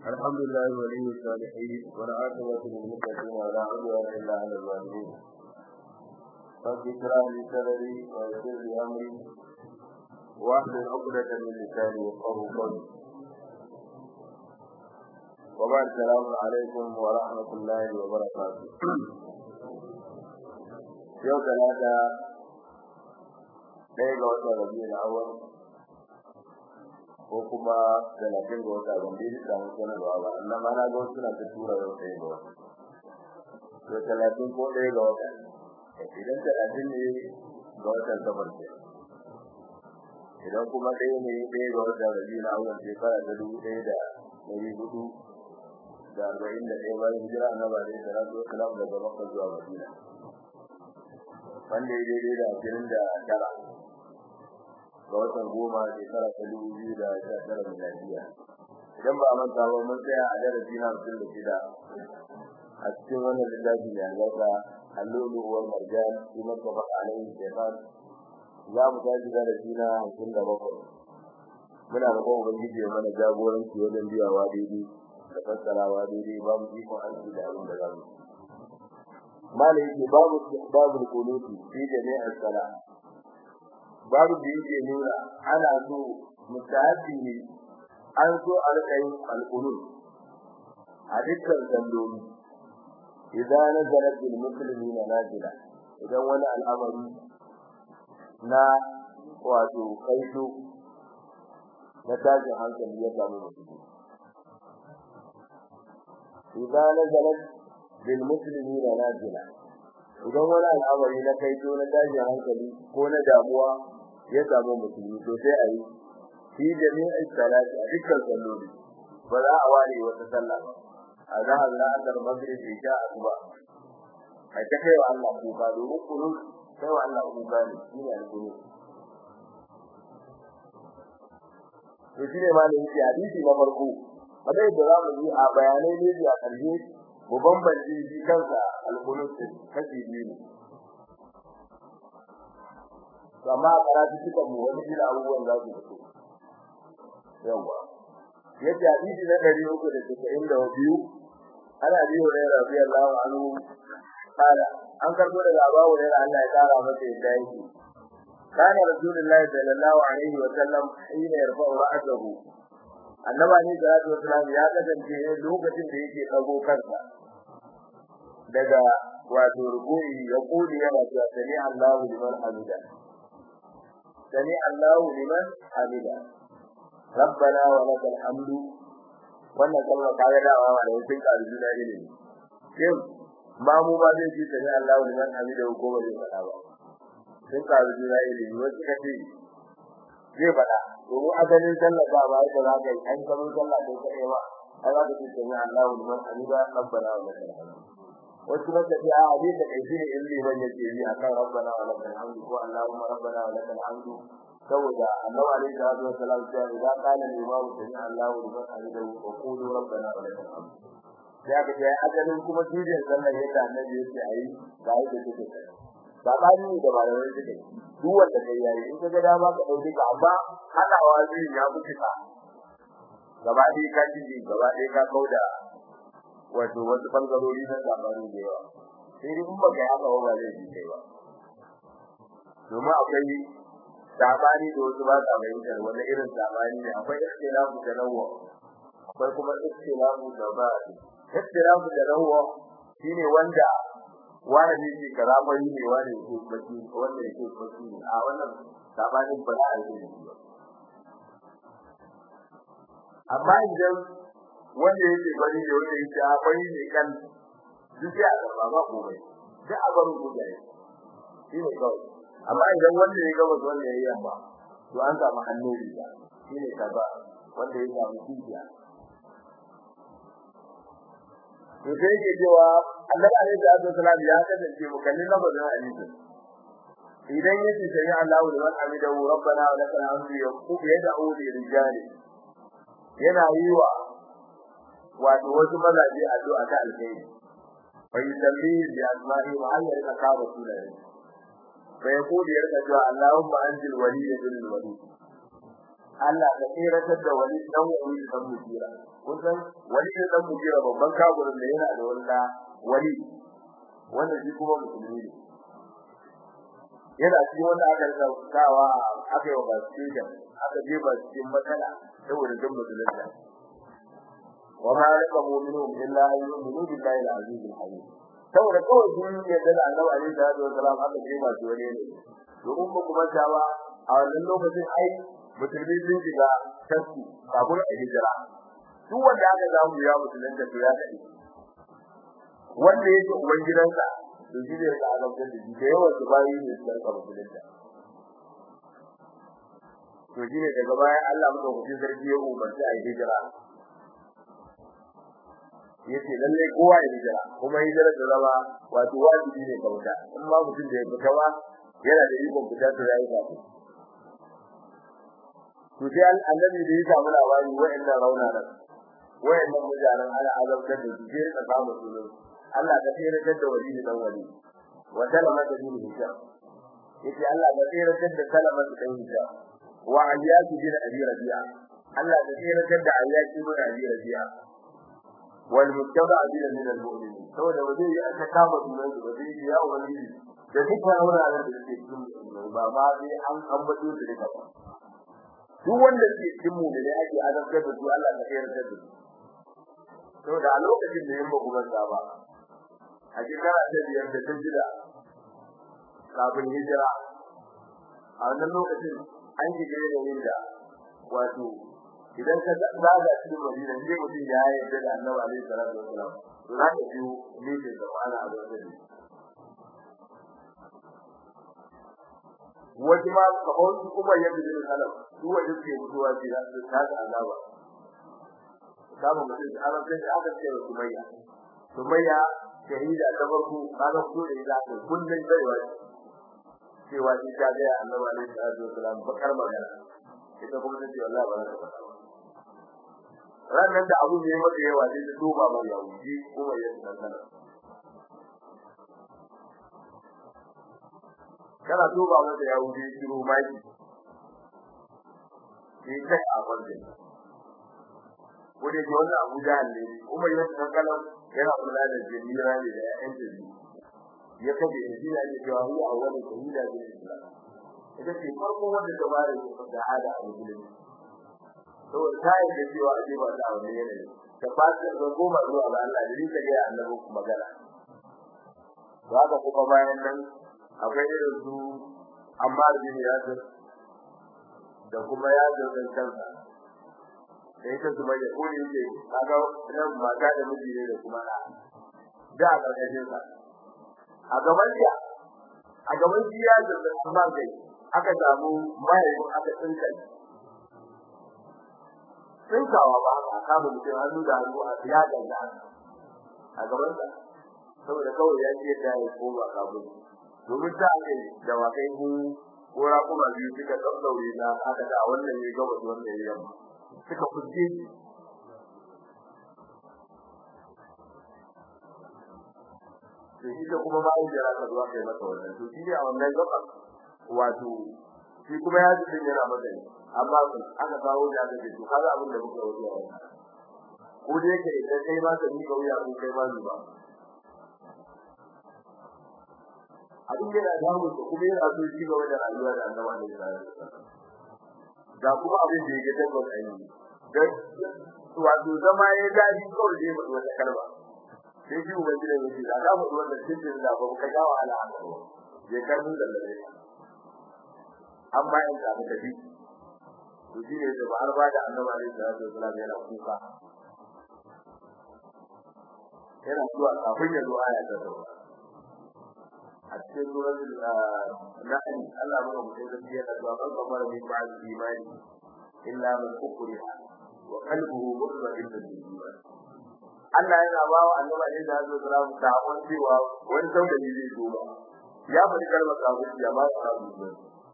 الحمد لله ولي الصالحين والعاقبة للمتقين ولا عدوان إلا على الظالمين رب اشرح لي صدري ويسر لي أمري واحلل عقدة من لساني يفقهوا قولي وبعد السلام عليكم ورحمة الله وبركاته يوم ثلاثة ɗaya ga watan rabi na awal ko kuma talatin ga wata ban dai samu sanarwa ba amma ma na ga wasu na ta tura yau ɗaya ga wata to talatin ko ɗaya ga wata idan talatin ne ga watan safar ke idan kuma ɗaya ne ɗaya ga watan rabi na awal shekara ta dubu ɗaya da ɗari hudu da arba'in da ɗaya bayan hijira annabi alaihi salatu wasalam daga makka zuwa madina wanda ya daidai da ashirin da tara ga watan goma shekara ta dubu biyu da sha tara miladiya idan ba a manta ba mun tsaya a darasi na hamsin da shida a cikin wannan littafi mai albarka allolu uwar marjan shi martaba alaihi shaitan za mu tashi darasi na hamsin da bakwai muna da kuma ubangiji ya mana jagoranci wajen biyawa daidai da fassarawa daidai ba mu ikon aiki da abin da za mu malai yake babu babu kunuti fi jami'ar sala babu da yake nuna ana so mutahabi ne an so alƙayin alqunut a dukkan salloli idan nazarat bil muslimina nazila idan wani al'amari na wato kaito na tashin hankali ya samu mutum idan nazarat bil muslimina nazila idan wani al'amari na kaito na tashin hankali ko na damuwa ya samu musulmi to sai a yi fi jami'in salati a dukkan salloli ba za a ware wata sallah ba a zahar la'asar maghrib isha asuba a ta kai wa Allah kuka domin kunu kai wa Allah kuka ne shi ne alkunu to shi ne malamin shi hadisi na farko kamar yadda za mu yi a bayanai ne a ƙarshe mu bambance shi kansa alkunu kashi biyu ne amma a karatu suka mu wani ila abubuwan za su fito yawa yace hadisi na dari uku da tasa'in da biyu ana biyu ne radiyallahu anhu kala an karbo daga Abu Hurairah Allah ya kara masa yadda yake kana rasulullahi sallallahu alaihi wa sallam hina yarfa'u ra'sahu annaba ne da Allah sallallahu ya kasance lokacin da yake dago kansa daga wato ruku'i ya kuli yana cewa sami Allahu liman hamida سمع الله لمن حمده ربنا ولك الحمد wannan kalmar kaga dawa da wajen arzuna ilimi shin ma mu ba zai ji sani Allah liman hamida ko ba zai faɗa ba sun ka arzuna ilimi wasu kace zai faɗa domin asalin sallah ba ba da za ka yi an kamar sallah ko kaɗai ba ai za ka ce sani Allah liman hamida rabbana wa lakal hamd wasu ba tafi a abin da kai shine in liman yake yi akan rabbana wa lakal hamdu ko allahumma rabbana wa lakal hamdu saboda annabi alaihi salatu wasalam ya idan kana imam sami allahu liman hamidahu wa qulu rabbana wa lakal hamdu ya ga ya ajalin kuma tijin sallar yadda annabi yake ayi ga yadda take sabani da malamai suke duk wanda kai yayi in ka ga dama ka dauki ka amma hadawa zai ya fi ka gaba dai ka ji gaba dai ka kauda wato wasu bangarori na zamani da yawa sai dai in baka haka ba zai ji kai ba domin akwai zamani da wasu ba sa fahimtar wani irin zamani ne akwai ikhtilafu da nawwa akwai kuma ikhtilafu da ba ikhtilafu da nawwa shine wanda wani ne ke karamari ne wani ke baki wanda yake baki ne a wannan zamanin ba za a yi ba amma idan wanda yake bari da wanda yake akwai ne kan duk ya ga ba komai da abaru guda ne shi ne kawai amma idan wanda ya gaba wanda ya yamma to an samu hannu riga shi ne kaza wanda ya samu kijiya to sai yake cewa Allah alaihi salatu wasalam ya kasance mu kalli lafazin hadisi idan yace sai Allahu liman hamidahu rabbana wa lakal hamdu yaqub yad'u li rijali yana yi wa wato wasu mazaje addu'a ta alheri fa yusalli bi asma'i wa hal yarka ka rasulullahi fa yaqulu yarka cewa Allahumma anzil waliyya bil walid Allah ka tsiratar da wani dan wani dan mujira kusan wani dan mujira babban kaburin da yana da wanda wani wanda shi kuma musulmi ne yana cikin wanda aka saukawa aka yi wa basira aka je ba cikin matsala saboda duk musulunta wa ma lakamu minhum illa an yu'minu billahi al-aziz al-hakim saboda kawai sun yadda da annabi alaihi salatu wasalam aka je ba wani ne domin ba kuma tawa a wannan lokacin ai musulmi sun shiga tasku kafin a hijira duk wanda aka samu ya musulunta to ya kadi wanda yake uban gidansa to shi ne da azabtar da shi da yawan su bayi ne su karɓa musulunta to shi ne daga bayan Allah muka kuɗi sarki ya umarci a hijira yace lalle kowa ya hijira kuma hijira da zama wato wajibi ne ga mutum in ma mutum da ya fita ba yana da ikon fita to yayi ba to sai annabi da ya samu labari wa'annan rauna nan wa'annan mutanen ana azabtar da su sai ka samu su Allah ka tsere da wali da wali wa salama da dini hijab yace Allah ka tsere da salama da hijab wa ayyatu bin abi rabi'a Allah ka tsere da ayyatu bin abi rabi'a wal mutaba bin min al mu'minin saboda waje ya aka kama sunan su waje ya wali da dukkan wuraren da suke cikin ba ma sai an ambato su da ba duk wanda ke cikin mu da ake azabtar da su Allah ka tsere da su saboda a lokacin da yin ba kuma ba a shekara ta biyar da ta shida kafin hijira a wannan lokacin an shiga yanayin da wato idan ka zaga cikin madina sai mutum ya yarda da annabi alaihi salatu wasalam to za ka biyo mijin da ma'ana a wajen ne wasu ma kamar su kuma yadda zai salam su wajen ke mutuwa ce za su ta azaba kama mutum da arabta da aka ce wa sumayya sumayya shahida ta farko kaga ko da ita ko kullun baiwa cewa shi ta ga annabi alaihi salatu wasalam bakar magana ita kuma ta ce wallahi ba za ta faɗa ranar da abu ne maka yawa sai ta duba ba ya wuce kuma ya tsana kana duba masa ya wuce shiru maki sai kai a wannan wanda ke wannan abu da ne kuma ya tsana yana kula da jamila ne da ƴaƴan jami'i ya kabe shi ne ake cewa huwa awwalu shahida bil islam ita ce farko wanda ta bare da hada a musulunci saboda ta yi da cewa ake ba ta wani yanayi ta fasa da goma zuwa ga Allah da rika ga annabi magana za ka kuma bayan nan akwai irin su Ammar bin Yasir da kuma Yasir din kansa da ita su mai ko ne yake kaga nan mata da miji ne da kuma da da a ƙarƙashin sa a gaban ya a gaban ya da kuma gai aka samu mai aka tsinka tsinkawa ba a kama mutum hannu da hannu a siya da a gaban sa saboda kawai ya ce da ya koma kabul domin ta ake da wakai ku kora kuma biyu suka tsallaure na aka da wannan ne gaba da wannan ne yamma suka fuske to shi da kuma bayan da aka zuwa kai masa wannan to shi ne a wannan gaba wato shi kuma ya ji yana masa ne amma aka kawo da aka ce to kaga abin da muka wuce a ko da yake idan kai ba ka ni kauya ko kai ba ni ba abin da ya damu da kuma yana so shi gaba da rayuwa da annabawa ne da kuma abin da yake tabbata ai dan wato zama ya daji kawai dai mutum wata kalma sai shi ubangiji ne shi da ka mutu wannan cikin da ba ka ga wahala a kan je kan mun da lalle amma in ka muka bi to shi ne da ba har ba da annabawa ne da Allah yana kuka yana zuwa kafin ya zo aya ta gaba a cikin surat al-nahl Allah ya rubuta da shi da zuwa kan kamar min ba'd imani illa man ukriha wa qalbuhu mutma'innun bil iman Allah yana ba wa annabi ne da zai zura mu ta wani cewa wani saurayi zai zo ba ya faɗi kalmar kafirci ya ba su kafirci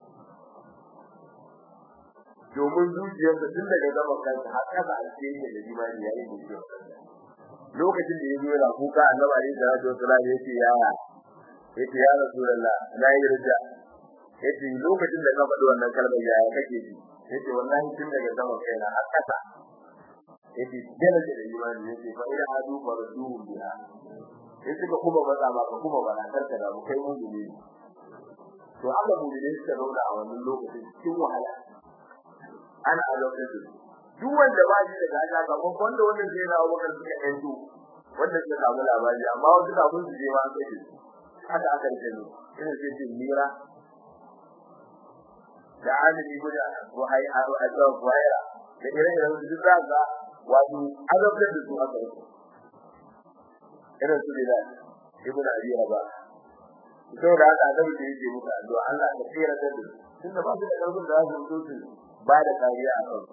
domin zuciyarsa tun daga zaman kansa har kasa a cikin da imani ya yi zuciya lokacin da ya zo yana kuka annabi ne da zai zura ya ce yaya yace ya rasulullah na yi rija yace lokacin da ka faɗi wannan kalmar ya kake ji yace wallahi tun daga sama kai na har kasa yace dole da imani yace fa ila adu farduhu biha yace ka kuma maza ba ka kuma bana karka da kai mun ne to Allah mu ne suka zauna a wannan lokacin cikin wahala ana a lokacin duk wanda ba shi da gaja ga wanda wannan zai na wakar suka yanzu wanda suka samu labari amma wasu kafin su je ma an kai haka aka yi ne ina ce ce mira da alimi guda wahai a azab waya da irin da su duka ga wato azabtar da su aka yi irin su da ibnu abi raba to da haka da yake yake muka addu'a Allah ya tsira da su tunda ba su da karfin da za su su ba da kariya a kan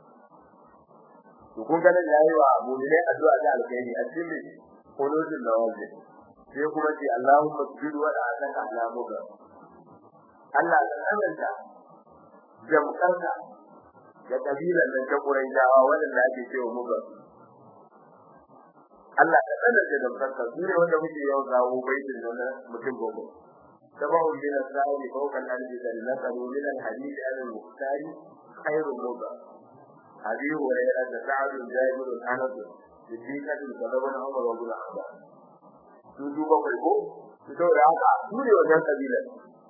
to kun ga nan yayi wa abu ne addu'a da alkhairi a cikin qulubul nawazi sai kuma ce Allahumma sujud wa la'anaka ala muga Allah ya tsananta jamkarka da kabilan nan ta Quraishawa wanda ake cewa muga Allah ya tsananta jamkarka su ne wanda muke yau zawo baitin nan mutum gobe tabahu min as-sa'i fawqa al-ardi dallatu min al-hadith al-muqtari khairu muga abi hurairah da sa'd jabir anas siddiqatu sallallahu alaihi wa sallam su duba kai ko su daura haka su ne wajen kabilan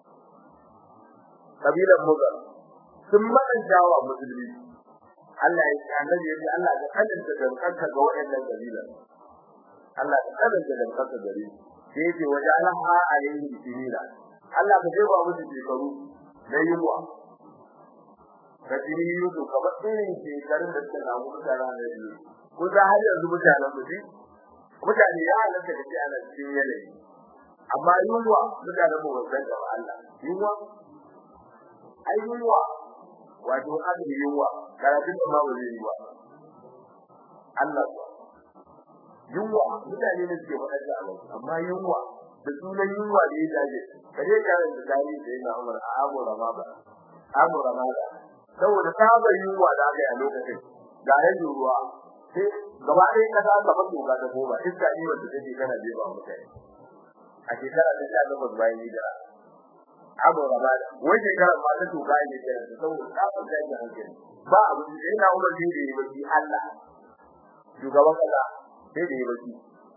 kabilan mugar sun madanta wa musulmi Allah ya ce annabi ya ce Allah ya kadanta dankanka ga waɗannan kabilan Allah ya kadanta dankanka gare su sai ya ce waje alaha alaihi sinina Allah ka jefa musu shekaru na yunwa ka jini yusu kamar irin shekarun da suka samu mutane na biyu ko za har yanzu mutanen mu mutane ya halatta da shi ana cikin yanayi amma yunwa mutanen mu ban da Allah yunwa ai yunwa wato abin yunwa karatun da ma wani yunwa Allah ba yunwa mutane ne suke faɗa da Allah amma yunwa da sunan yunwa da ya dace kaje karin da dai da yana Umar a Abu Ramada Abu Ramada saboda sabar yunwa da aka yi a lokacin ga rage ruwa sai gaba ɗaya kasa ka fa tuga ta goma iska ne wanda take kana jefa mutane a shekara ta sha gabas bayan hijira abu raba wai shekara ma ta tuga ne da saboda kafin da yake hankali ba abu da yana umar ne da yake Allah shugaban kasa sai da yake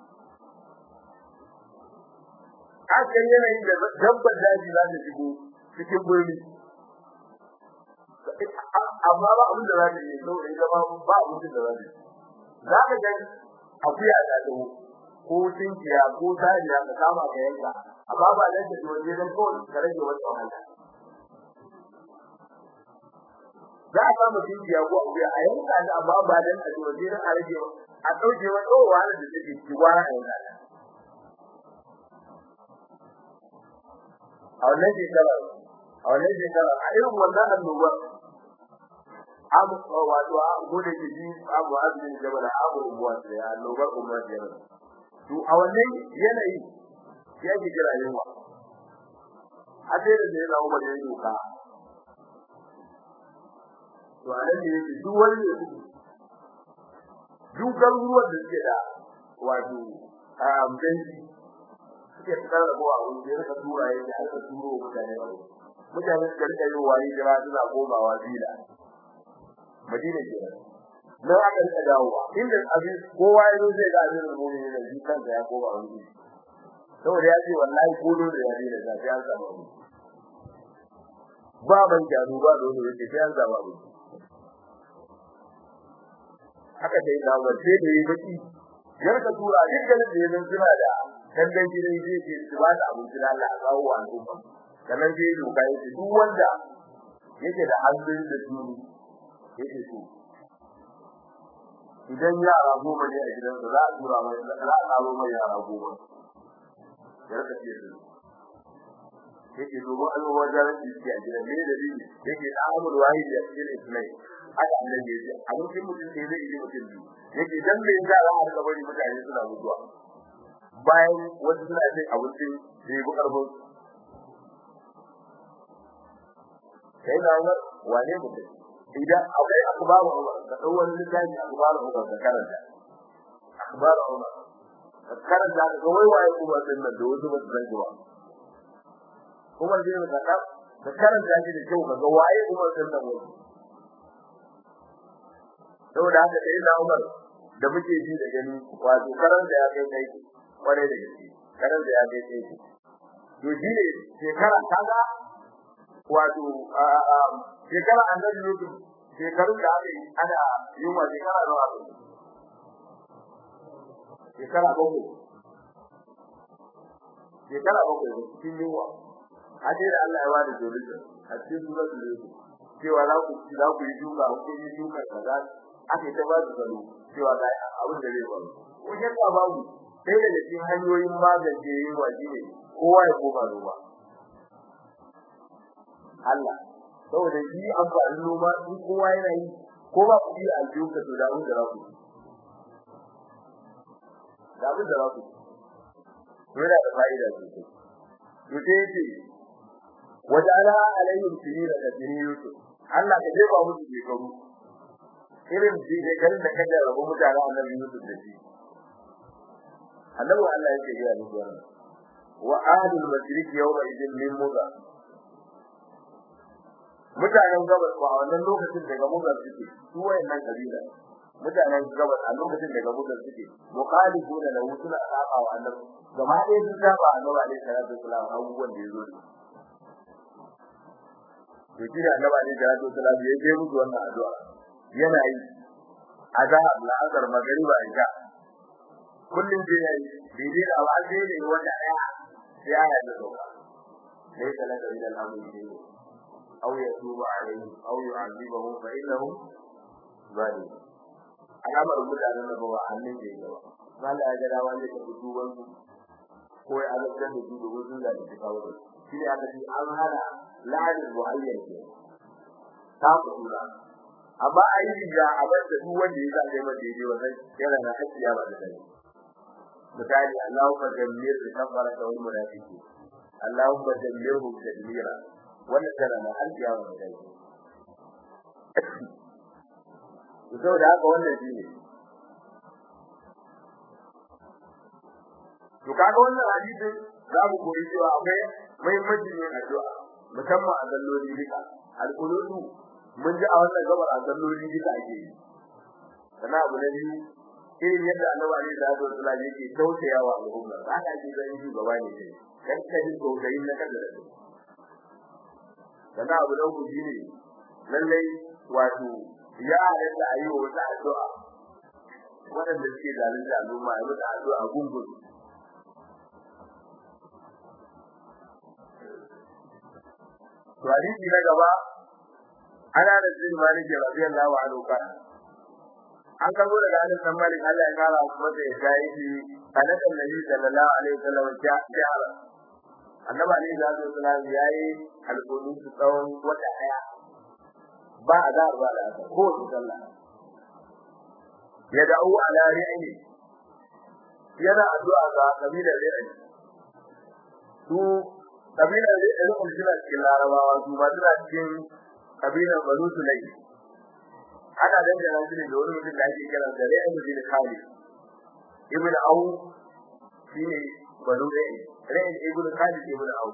hakan yanayin da dabbar daji za ta shigo cikin birni amma ba abin da za ta yi saboda ita ba abin da za ta yi za ka ga akuya da dawo ko tinkiya ko tariya ka kama ka yanka amma ba dan da waje dan ko ka rage wata wahala za a kama tinkiya ko akuya a yanka da amma ba dan da waje dan a rage a dauke wata wahala da take ci gwara a yanka a wannan shekara a wannan shekara a irin wannan annobar abu wato abu da ke ji abu azmin jabal abu ruwa da ya lobar umma da yana to a wannan yanayi ya ji jira yunwa a sai da yana umar ya doka to a nan ne yake duk wani ne duk garuruwan da suke da wato a amdanci suke tsara da kowa wani da ya tura yake aka turo mutane mutane suka rika yi wani jira suna komawa bila Madina ke nan aka rika dawowa inda abin kowa yazo zai ga abin da mun yi da shi kansa ya koma wani saboda ya ce wallahi ko da ya dina da sai an samu ba ban jaru ba dole yake sai an samu abu haka dai da wace da yi baki yar ka tura dukkan da yanzu suna da dangan gidan zai ce su ba da abinci da Allah a kawo wa al'umma sannan sai doka yake duk wanda yake da hannun da tuni yake so idan yara goma ne a gidansa za a tura mai za a karo mai yara goma ya rika ce su yake domin an yi wajen rashin ciki a gidan ne da biyu yake da amur wahi da cikin ismai haka annan ya ce a mutum mutum ne zai yi mutum biyu yake dan me za a rika bari mutane suna mutuwa bayan wasu suna cin abincin da ya bi karfin sai da wane mutum idan akwai akbaru Umar da dawar littafi akbaru Umar da karanta akbaru Umar da karanta da wai waye Umar din nan da wasu ba su san ba Umar din da ka da karanta shi da kyau kaga waye Umar din nan wai saboda haka sai da Umar da muke ji da gani wato karan da ya kai kai kware da gaske karan da ya kai kai to shi ne shekara kaga wato shekara annabi Yusuf shekarun da aka yi ana yin wa shekara nawa shekara bakwai shekara bakwai cikin yunwa hade da Allah ya wada dole a cikin suratul Yusuf cewa za ku za ku yi duka ku yi duka kaza ake ta ba su gano cewa ga abin da zai faru ko ya ka babu sai da cikin hanyoyin magance yin waje ne kowa ya koma noma Allah saboda shi amfani noma in kowa yana yi ko ba ku yi aljuka to da abin da za ku da abin da za ku yana da fa'ida sosai to sai yace wajala alaihim sinina da siniyutu Allah ka jefa musu shekaru irin shi da kan da kaje rabu mutane annabi Yusuf da shi annabi Allah yake ga musu wannan wa ahlul mashriq yawma idin min muga mutanen gabas ba wannan lokacin daga muga suke su wayannan kabila mutanen gabas a lokacin daga muga suke muqalifu da lahu suna saba wa annabi gama ɗaya sun saba annabi alaihi salatu wasalam abubuwan da yazo da to shi da annabi alaihi salatu wasalam ya je musu wannan addu'a yana yi azhar la'azar magriba isha kullun je yayi daidai da ba sai ne wanda ɗaya sai aya ta sauka sai kala da ilal amri aw yatubu alaihim aw yu'adhibuhum fa innahum zalimun alamar mutanen da ba hannun da yake ba mala ya ga wanda ka fito wannan ko ya azabta da su domin sun da shi kawo da shi ne aka ce an hana la'adin muhayyan ke ta kula amma a yi riga a bar da duk wanda ya zaɓe mata daidai wannan yana da hakkiya ba da dai misali Allahumma jammir bi kafara da wal munafiqi Allahumma jammirhum tadmira wannan tana da hakkiya ba da dai to saboda haka wannan shine to kaga wannan hadisin za mu koyi cewa akwai muhimmanci ne addu'a musamman a zalloli duka alquludu mun ji a wannan gabar a zalloli duka ake yi sana abu na biyu irin yadda annabi alaihi salatu wasallam yake tausayawa al'umma haka ake ganin shugaba ne kai kan kadin tausayin na kada da sana abu na uku shine lallai wato ya halatta a yi wa wata addu'a waɗanda suke zalunta al'umma ya mutu addu'a gungun to hadisi na gaba ana da zin maliki radiyallahu anhu ka an kawo daga Anas bin Malik Allah ya kara masa ya kai shi annabi Nabi sallallahu alaihi wasallam ya ya annabi alaihi wasallam yayi alƙulun su tsawon wata daya ba a da ba da ko sallah ya da'u ala ri'ni yana addu'a ga kabilar ri'ni su kabilar ri'ni suna cikin larabawa su ba suna cikin kabilar banu sulai ana dangana shi ne da wani mutum da ake kira da ri'ni bin khalid ibn au shine banu ri'ni ri'ni ibn khalid ibn au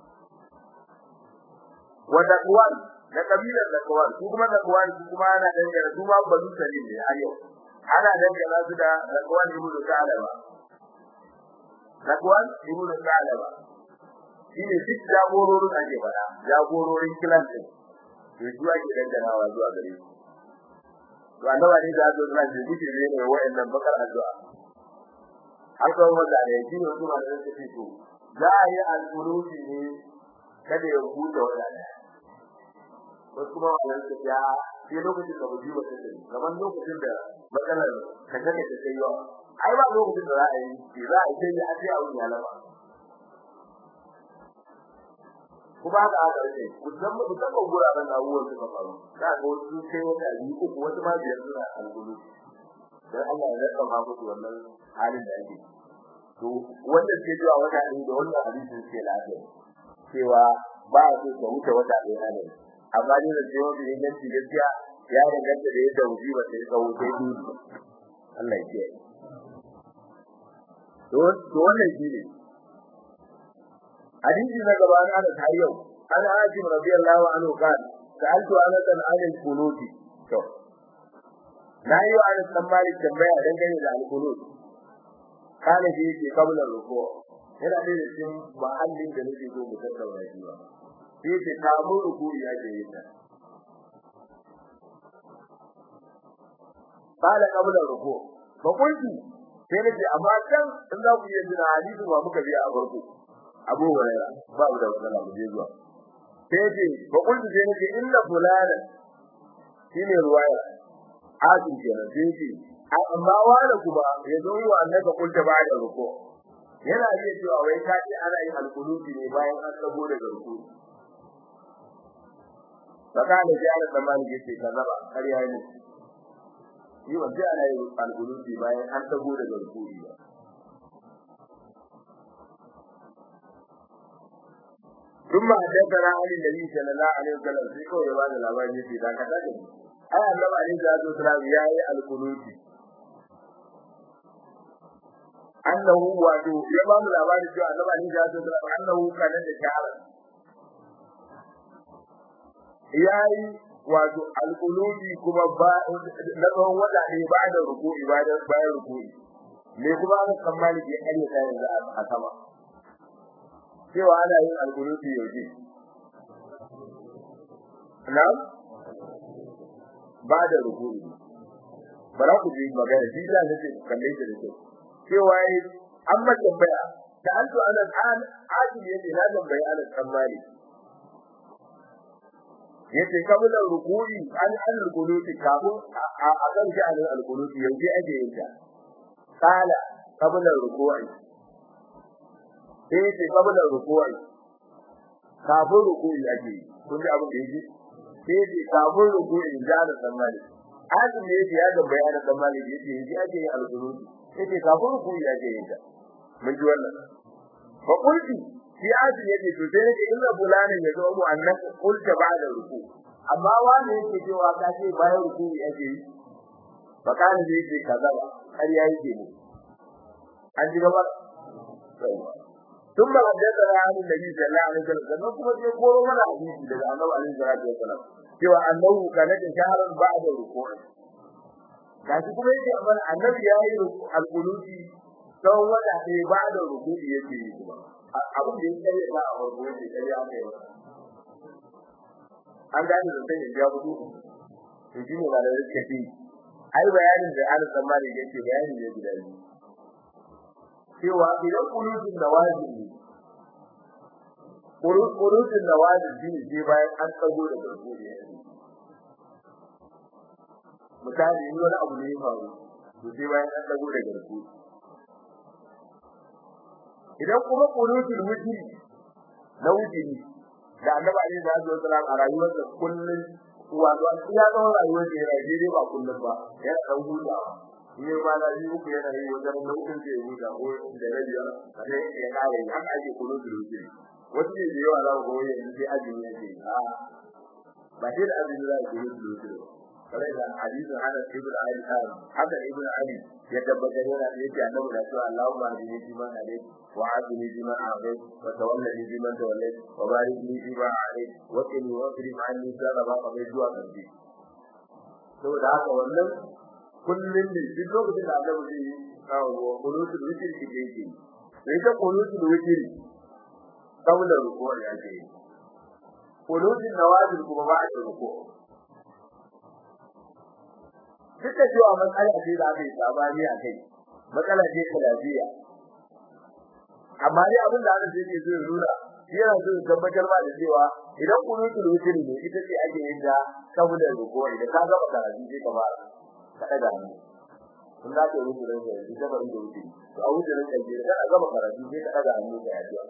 wa taqwan da kabilar da kawar su kuma da kawar su kuma ana dangana su ma banu salim ne a yau ana dangana su da da kawar ibnu sa'alaba da kawar ibnu sa'alaba shine duk jagororin ake fada jagororin kilan din to su ake danganawa zuwa gare su to annabi ne da zo nan da duke ne ne wayannan bakar addu'a har kawai wanda ne shi ne kuma da take to za a yi alƙuruti ne kada ya huta wadanda wasu kuma wannan su ya sai lokacin da buji wata ce kamar lokacin da matsalar ka take ta kai yawa ai ba lokacin da za a yi shi za a yi sai a ce a wuya lama kuma haka aka ce musamman musamman guraren da abubuwan suka faru za ga wasu sai wata biyu uku wasu ma biyar suna algulu dan Allah ya raka ma musu wannan halin da ake to wanda ke zuwa wata ɗin da wannan hadisin ke lafiya cewa ba a so ka wuce wata ɗaya ne amma ni da cewa bi inganci gaskiya ya danganta da yadda musiba ta tsawo sai dudu Allah ya kiyaye to to wannan shine hadisi na gaba na da har yau ana ajin radiyallahu anhu kan sa'altu anas an al-qunuti to na yi wa Anas dan Malik tambaya dangane da alqunut kana shi yake kabla ruku yana da cikin mahallin da nake so mu tattauna shi ba sai ce kamun ruku ya ke yin ta kana kabla ruku ba kunti sai nake amma can in za ku iya jira hadisi ba muka biya a farko Abu Hurairah ba da wannan abu je zuwa sai ce ba kunti sai nake inna fulana shine ruwaya asin kenan sai ce amma wani kuma ya zo wa annaka kunta ba da ruku yana iya cewa wai ka ce ana yin alquluti ne bayan an tsago daga ruku saka da ji ana tsammani yace kaza ba kariya ne shi wanda ana yin alquluti bayan an tsago daga ruku ba ثم حدثنا عن النبي صلى الله عليه وسلم في قول بعض الأبان يسي ذاك تاجم أي النبي عليه الصلاة والسلام يأي القنوت أنه واتو يبام الأبان يسي النبي عليه الصلاة والسلام أنه كان شعرا يأي wato alƙulubi kuma ba na tsawon wata ne ba da ruku'i ba da bayan ruku'i me kuma aka kammali ke ayyuka yanzu a sama cewa ana yin alƙulubi yaushe na ba da ruku'i bara ku ji magana shi da nake kalle shi da kyau cewa yi an ma tambaya da an to ana an aji yace na tambaya ana kammali yace kabula ruku'i an an alquluti kafin a kan shi an alquluti yanzu ake yin ta kala kabula ruku'i sai yace kabula ruku'i kafin ruku'i ake yi kun ji abin da yake sai yace kafin ruku'i da da tsammani azumi yace ya ga bayanin tsammani yace yanzu ake yin alquluti yace kafin ruku'i ake yin ta mun ji wannan fa qulti shi azumi yake to sai nake inna fulani ya zo mu annan kulta ba'da ruku amma wani yake cewa ka ce bayan ruku yake yi bakani da yake kaza ba har ya yake ne an ji gaba ثم حدثنا عن النبي صلى الله عليه وسلم كما kuma sai koro mana hadisi daga Annabi alaihi salatu wasallam cewa annahu kana da shaharan ba'da ruku'i gashi kuma yake amma annabi ya yi al-quluti tsawon wata ɗaya ba'da ruku'i yake yi kuma abin da ya kare ba a farko yake kare aka yi an gane da sai ya gudu to shi ne da yake ce ai bayanin da Allah tsammani yake bayani ne guda biyu cewa idan kulutun da wajibi kulutun da wajibi ne bayan an tsago da farko ne misali in wani abu ne ya faru to sai bayan an tsago da farko idan kuma qunutul witri na witri da annabi alaihi salatu wasallam a rayuwarsa kullun wato an ya ga rayuwar da yana daidai ba kullun ba yana dan huta ne ba da yi uku yana yi wajen lokacin da ya huta ko da rabiya sai ya kare haka ake qunutul witri wasu ne da yawa za ku ga yanzu sai azumi yake a ba sai da azumi za ku qunutul witri kare da hadisin Anas ibn Ali haka ibn Ali ya tabbatar yana da yake annabi da cewa Allahumma hadini fi man hadayt wa hadini fi man afayt wa tawallani fi man tawallayt wa barik li fi ma alayt wa qini wa qrib anni sharra ma qadayt zuwa karshe saboda haka wannan kullun ne duk lokacin da annabi zai yi kawo kunutul witr ki yake sai ta kunutul witr kawla ruku ya ce kunutul nawazil kuma ba a ruku duk da cewa matsala ce da aka yi sabani a kai matsala ce ta lafiya amma dai abin da aka ce ke zai nuna yana so tabbatar ba da cewa idan kunutul witr ne ita ce ake yin da saboda ruko idan ka gaba karatu sai ka fara ka daga hannu kun da ke rubuta da shi ita ba rubuta wuce to a wuce ran kaje da ka gaba karatu sai ka daga hannu da addu'a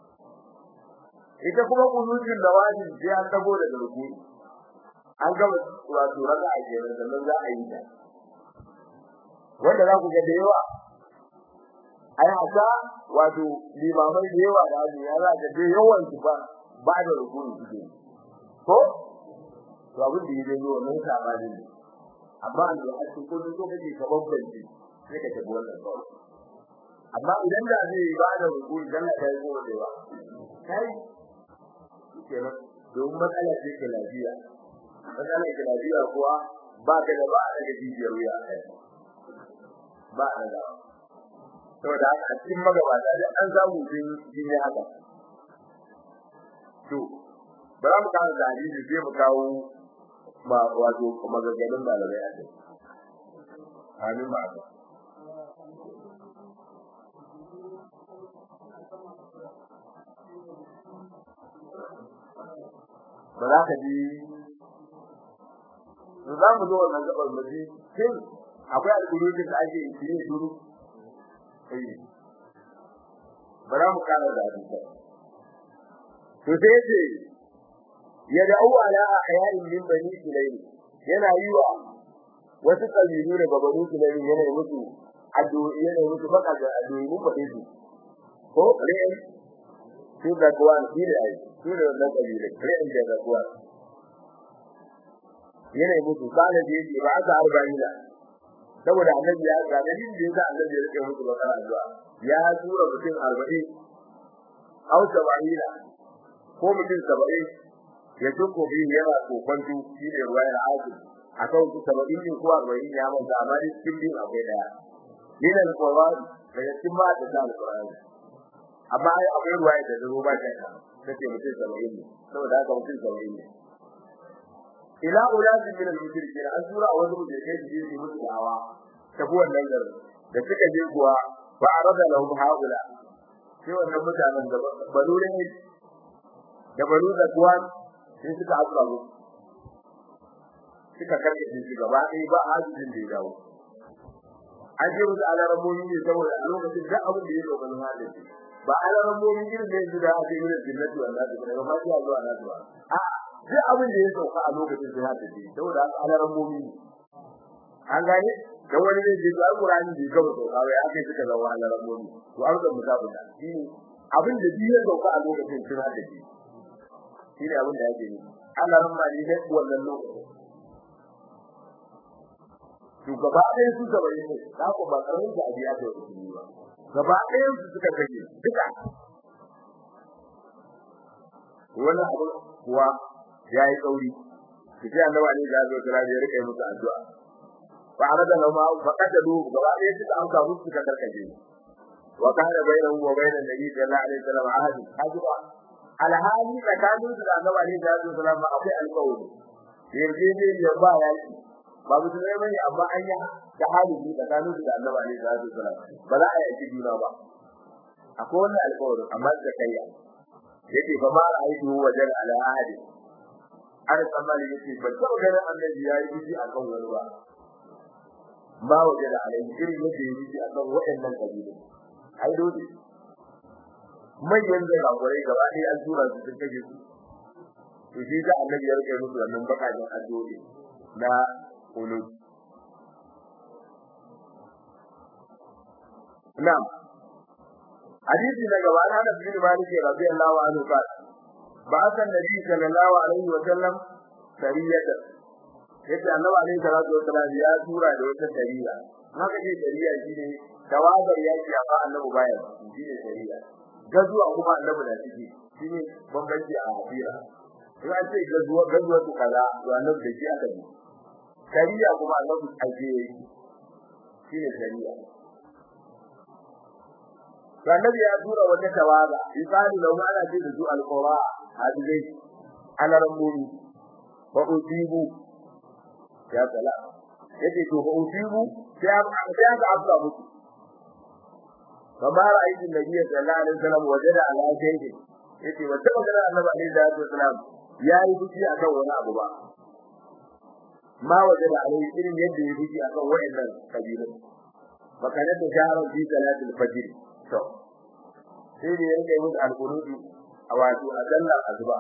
ita kuma kunutul lawazin sai an dago daga ruku an gaba wato raka a jere sannan za a yi ta wanda za ku ga da yawa ai haka wato limamai da yawa da azu ya za ka da yawan su ba ba da rukuni suke ko to abin da yake zuwa nan sabani ne amma an da ake ko so kake ka babbanci sai ka tafi wannan kawai amma idan da zai ba da rukuni dan ka yi ko da yawa kai kenan don matsala ce ke lafiya matsalar lafiya kuwa ba ka da ba daga jijiyar wuya kai ba a da saboda haka a cikin magabata da an samu sun yi haka to bara mu kawo da hadisi sai mu kawo ma wato magaganin malamai a kai amin ba ka ba za ka ji za mu zo wannan gabar mu ji shin akwai alƙurutun da ake yi ne duru eh ba za mu kara da hadisi to sai ce ya da'u ala ahyarin min bani sulaym yana yi wa wasu kabilu da babanu sulaym yana yi musu addu'o'i yana yi musu baka da addu'o'i mun faɗe su ko re'in su da kuwan shi da ai su da wannan kabilu re'in da kuwan yana yi musu kana da yake ba aka arba'ina saboda annabi ya ga da yin da yasa annabi ya rike musu bakara addu'a ya tura mutum 40 au 70 ko mutum 70 ya tuko bi yana kokonto shi ne ruwayar azu akan su 70 ne ko 40 ya manta amma dai cikin bin akwai daya min al-Qur'an daga cikin ma da al-Qur'an amma ai akwai ruwaya da zo ba ta kace mutum 70 ne saboda haka mutum 70 ne ila ulazim min al-mushrikin an tura a wani mutum kai ji ji musu dawa tafi wannan garin da suka je kuwa ba arada lahum haula sai wannan mutanen da banu ne da banu da kuwa sai suka haɗa mu suka karɓe shi gaba ɗaya ba hajjin da ya dawo an je musu alaramomi ne saboda a lokacin da abin da ya zo ganin halin ba alaramomi irin da yanzu da ake yi da jinnati wallahi daga fatiha zuwa nasu ba a'a duk abin da ya sauka a lokacin sai haka ce saboda haka alaran mu'mini an gane da wani ne da alqur'ani da gaba sauka wai aka suka zama alaran mu'mini to an ga musabu da shi abin da duk ya sauka a lokacin sai haka ce shi ne abin da yake yi alaran ma ne wannan lokacin to gaba ɗaya su gaba ne da ko ba karamin da abiya da su ba gaba ɗaya su suka kake duka wannan abu kuwa yayi kauri sai annabi ne ya zo kira da rike musu addu'a fa arada lama fa kadadu gaba ɗaya suka amsa musu suka karkace wa kana bainahu wa bainan nabi sallallahu alaihi wasallam ahad hajiba alhali tsakanin su da annabi ne ya zo sallama akwai alƙawari yanzu ne ya ba yaki ba mutum ne bane amma an yi da hali tsakanin su da annabi ne ya zo sallama ba za a yi juna ba akwai wannan alƙawarin amma da kai yake fa ma ra'aytu wajen ala ahadi har tsammani yake ba ta ganin annabi yayi biji akan wani ba ba waje da alai irin yake yi biji akan waɗannan kabilu ai dole manyan da gaburai gaba ɗaya an tura su sun kaje su to shi da annabi ya rike musu wannan bakajen addu'o'i na ulul na'am hadisi na gaba na da bin Malik radiyallahu anhu ba بعث النبي صلى الله عليه وسلم سرية yace annabi alaihi salatu wasallam ya tura da wata sariya haka ce sariya shine tawagar yaki amma annabi baya shine sariya gazuwa kuma annabi da ciki shine bambanci a hadira in an ce gazuwa gazuwa to kaza to annabi da shi aka yi sariya kuma annabi ake shine sariya annabi ya tura wata tawaga misali lau ana ce da su alqura hadizai ana rambuni ba ujibu ya sala yace to ba ujibu sai sai aka afsa musu kamar ra'ayin nabi sallallahu alaihi wasallam wajada ala shay'in yace wata magana annabi alaihi wasallam ya yi fushi akan wani abu ba ma wajada alaihi irin yadda ya fushi akan wayannan kabilu makanar da shaharar fi salatul fajr to sai da yake musu alqunudu a wato a sallar azuba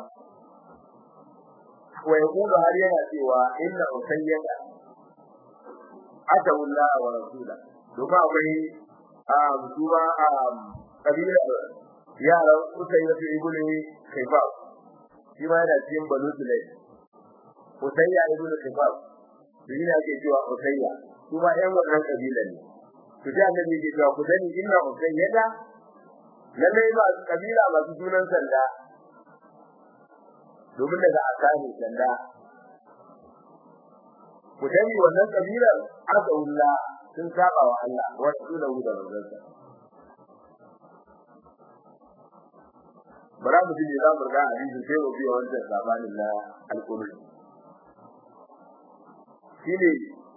wa yaqulu har yana cewa inna usayyada atawalla wa rasula domin akwai a mutuwa a kabila yaran usayyada ibnu kayfa shi ma yana cikin banu sulay usayya ibnu kayfa shi ne ake cewa usayya kuma ɗan wannan kabila ne to da annabi yake cewa ku sani inna usayyada lalle ba kabila masu sunan sanda domin daga asani sanda ku dani wannan kabilar azaulla sun saba wa Allah wa rasulahu da manzansa bara mu ji za mu ga hadisi sai mu biya wannan zamanin na alqur'ani shine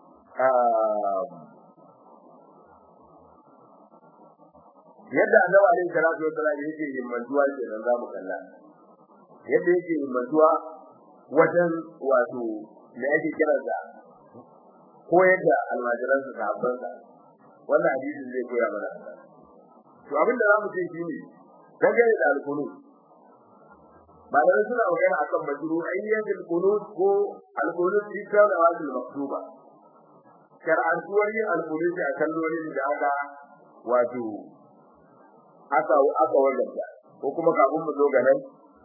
yadda annabi alaihi salatu wasallam yake himmantuwa kenan za mu kalla yadda yake himmantuwa wajen wato da yake kira da ko yadda almajiran su sahabban sa wannan hadisin zai koya mana to abin da zamu ce shine dangane da alqunut malamai suna magana akan majru ayyatul qunut ko alqunut fi salawatul maktuba shar'antuwar yin alqunut a kallolin da aka wato aka aka wallata ko kuma kafin mu zo ga nan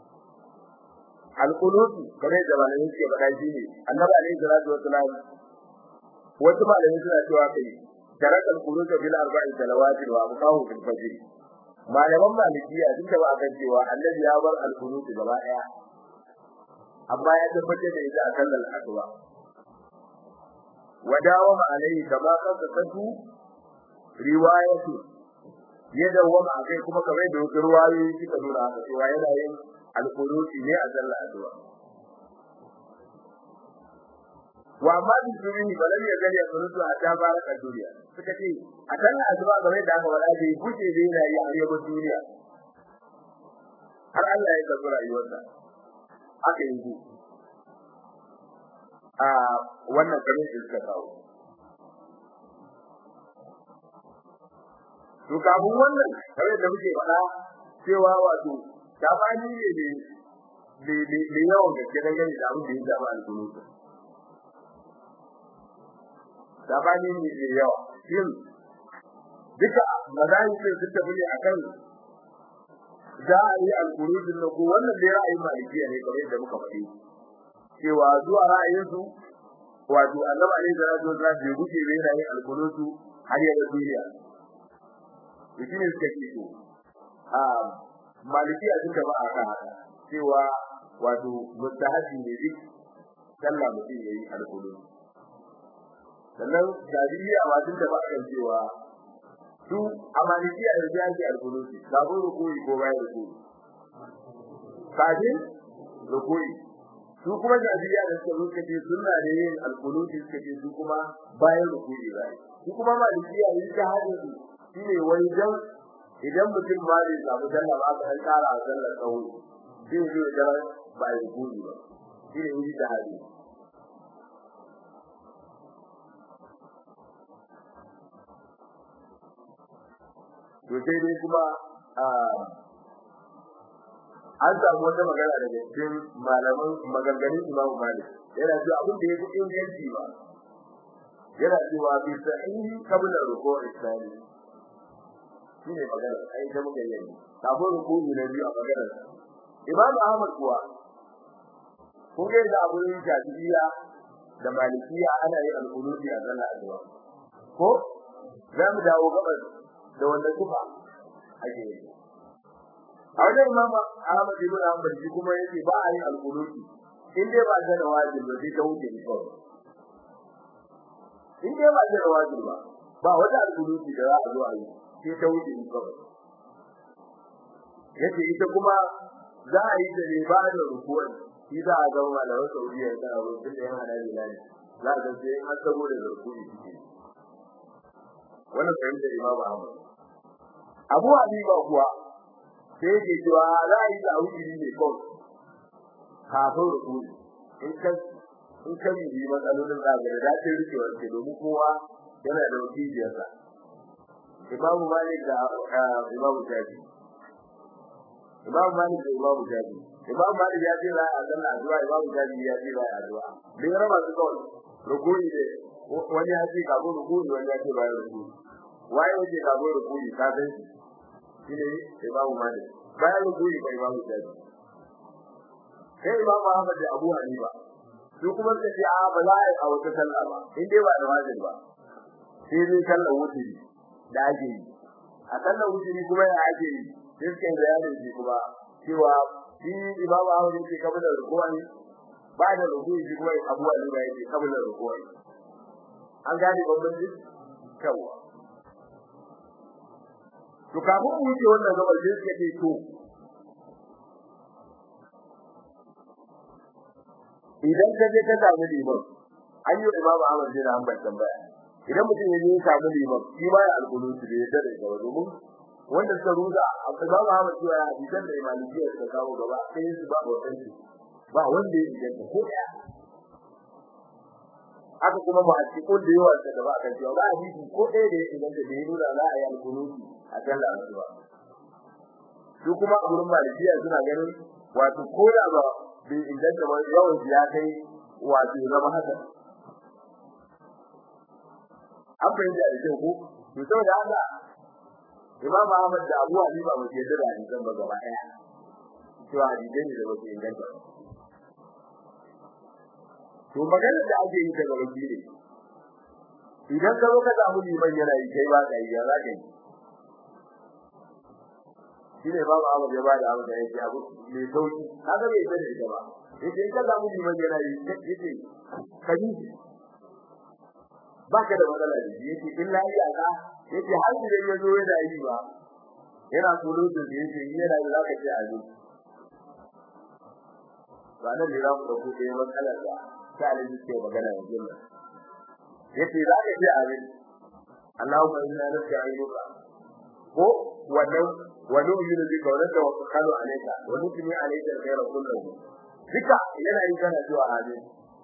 alqunut kamar da malamai suke faɗa shine annabi alaihi salatu wasalam wasu malamai suna cewa kai tarakal qunut bil arba'i salawati wa abqahu fil fajr malaman malikiya sun taba akan cewa annabi ya bar al-qunut gaba daya amma ya tabbatar da ita akan al-aqwa wadawa ma alai kama kan katu riwayatu ya dawama akai kuma kamar da wasu ruwayoyi suka nuna haka cewa yana yin al-qunut ne a sallar addu'a wa amma bi sirri balan ya gari sunutu a ta baraka duniya suka ce a kan azuma game da aka wada bai guje da yana yi a yaba duniya har Allah ya karbi rayuwarsa aka yi ku a wannan garin da suka kawo to kafin wannan kare da muke faɗa cewa wato tabani ne ne ne yawan gaske dangane da abin da ya zama alƙunutu sabani ne da yawa shin duka mazani sai su tafi ne akan za a yi alkurudin na ko wannan da ra'ayin malikiya ne kamar yadda muka faɗi cewa zuwa ra'ayin su wato annabi alaihi salatu wasallam bai guje bai yana yin alkurudu har ya ga duniya to shine suka ce to a malikiya sun tafi akan haka cewa wato mustahabi ne duk sallah mutum yayi alkurudu sannan jariya ma tun da ba kan cewa su amalikiya da jaji al-qulusi babu rukui ko bayan rukui kafin rukui su kuma jariya da suka ruka ce sunna da yin al-qulusi suka ce su kuma bayan rukui bai su kuma malikiya yin ta hadin su shine wani dan idan mutum ma bai samu sallah ba ka kara sallar tsawo zai zo da bayan rukui ba shine yin ta hadin to sai dai kuma an samu wata magana daga cikin malaman maganganun Imam Malik yana cewa abin da yake inganci ba yana cewa bi sahihi qabla ruku'i tsani shine magana ai da muke yi kafin ruku'i na biyu a magana Imam Ahmad kuwa ko ga da abun Shafi'iyya da Malikiya ana yin al-qulubi a sallar addu'a ko za mu dawo gaban da wanda kufa ake yi a wajen imam Ahmad ibn Hanbal shi kuma yake ba a yin alquluti in dai ba da wajibi ba sai ta wuce ni kawai in dai ba da wajibi ba ba wata alquluti da za a zo a yi sai ta wuce ni kawai yace ita kuma za a yi da ne ba da rukuwan shi za a ga malaman Saudiya da abu da yana da bilal za a ga sai an sabo da rukuni shi wannan fahimtar Imam Ahmad Abu Hanifa kuwa sai yake cewa za a yi da wuri ne kawai kafin rukuni in ka in ka yi matsalolin da ga da ta rike wanke domin kowa yana da wakiliyar sa Imam Malik da Imam Shafi Imam Malik da Imam Shafi Imam Malik ya ce za a zanna addu'a Imam Shafi ya ce za a addu'a bin raba su kawai rukuni ne wani ya ce kafin rukuni wani ya ce bayan rukuni waye yake kafin rukuni ka san shi shine Imam Malik bayan rukuni ba Imam Shafi sai Imam Ahmad da Abu Hanifa su kuma suka ce a ba za a yi a wata sallah ba in dai ba da wajibi ba sai dai sallar wuturi da ake yi a sallar wuturi kuma ya ake yi sai suka yi bayanin shi kuma cewa shi Imam Ahmad yake kabila rukuni ba da rukuni shi kuma Abu Hanifa yake kabila rukuni an gane bambanci yawa to kafin mu wuce wannan gabar sai suka ce to idan ka je ka samu liman an yi imamu Ahmad bin Hanbal tambaya idan mutum ya je ya samu liman shi ma ya alƙulutu da ya dare gaba domin wanda suka ruza imamu Ahmad cewa ya hadisan da imaliya suka kawo gaba sai su ba wannan ba wanda ya inganta ko ɗaya haka kuma ba a ci ko da yawa da ba kan cewa ba hadisi ko ɗaya da ya inganta da ya nuna za a yi alƙulutu a sallah asuba su kuma a gurin malikiya suna ganin wato ko da ba bai inganta ba yawan ya kai wato zama haka an fahimta da kyau ko to saboda haka Imam Ahmad da Abu Hanifa ba ke da hadisan ba gaba ɗaya cewa hadisai ne da ba su inganta ba to maganar da ake yi daga wani ne idan ka zo ka samu liman yana yi kai ba ka yi ya za ka yi shi ne babu abu ya bada abu da yake abu mai sauki kaga bai sani ita ba yace in ka samu liman yana yi yace kaji ba ka da matsala da shi yace illa ya ka yace har idan ya zo yana yi ba yana kolo da yace yana yi zaka ce a zo ba nan ne za mu dauko ɗaya matsalar da ta alaji ke magana yanzu nan yace za ka ce a zo Allahumma inna nas'aluka ko wannan ونؤمن بك ونتوكل عليك ونثني عليك الخير كله duka yana yi kana zuwa amin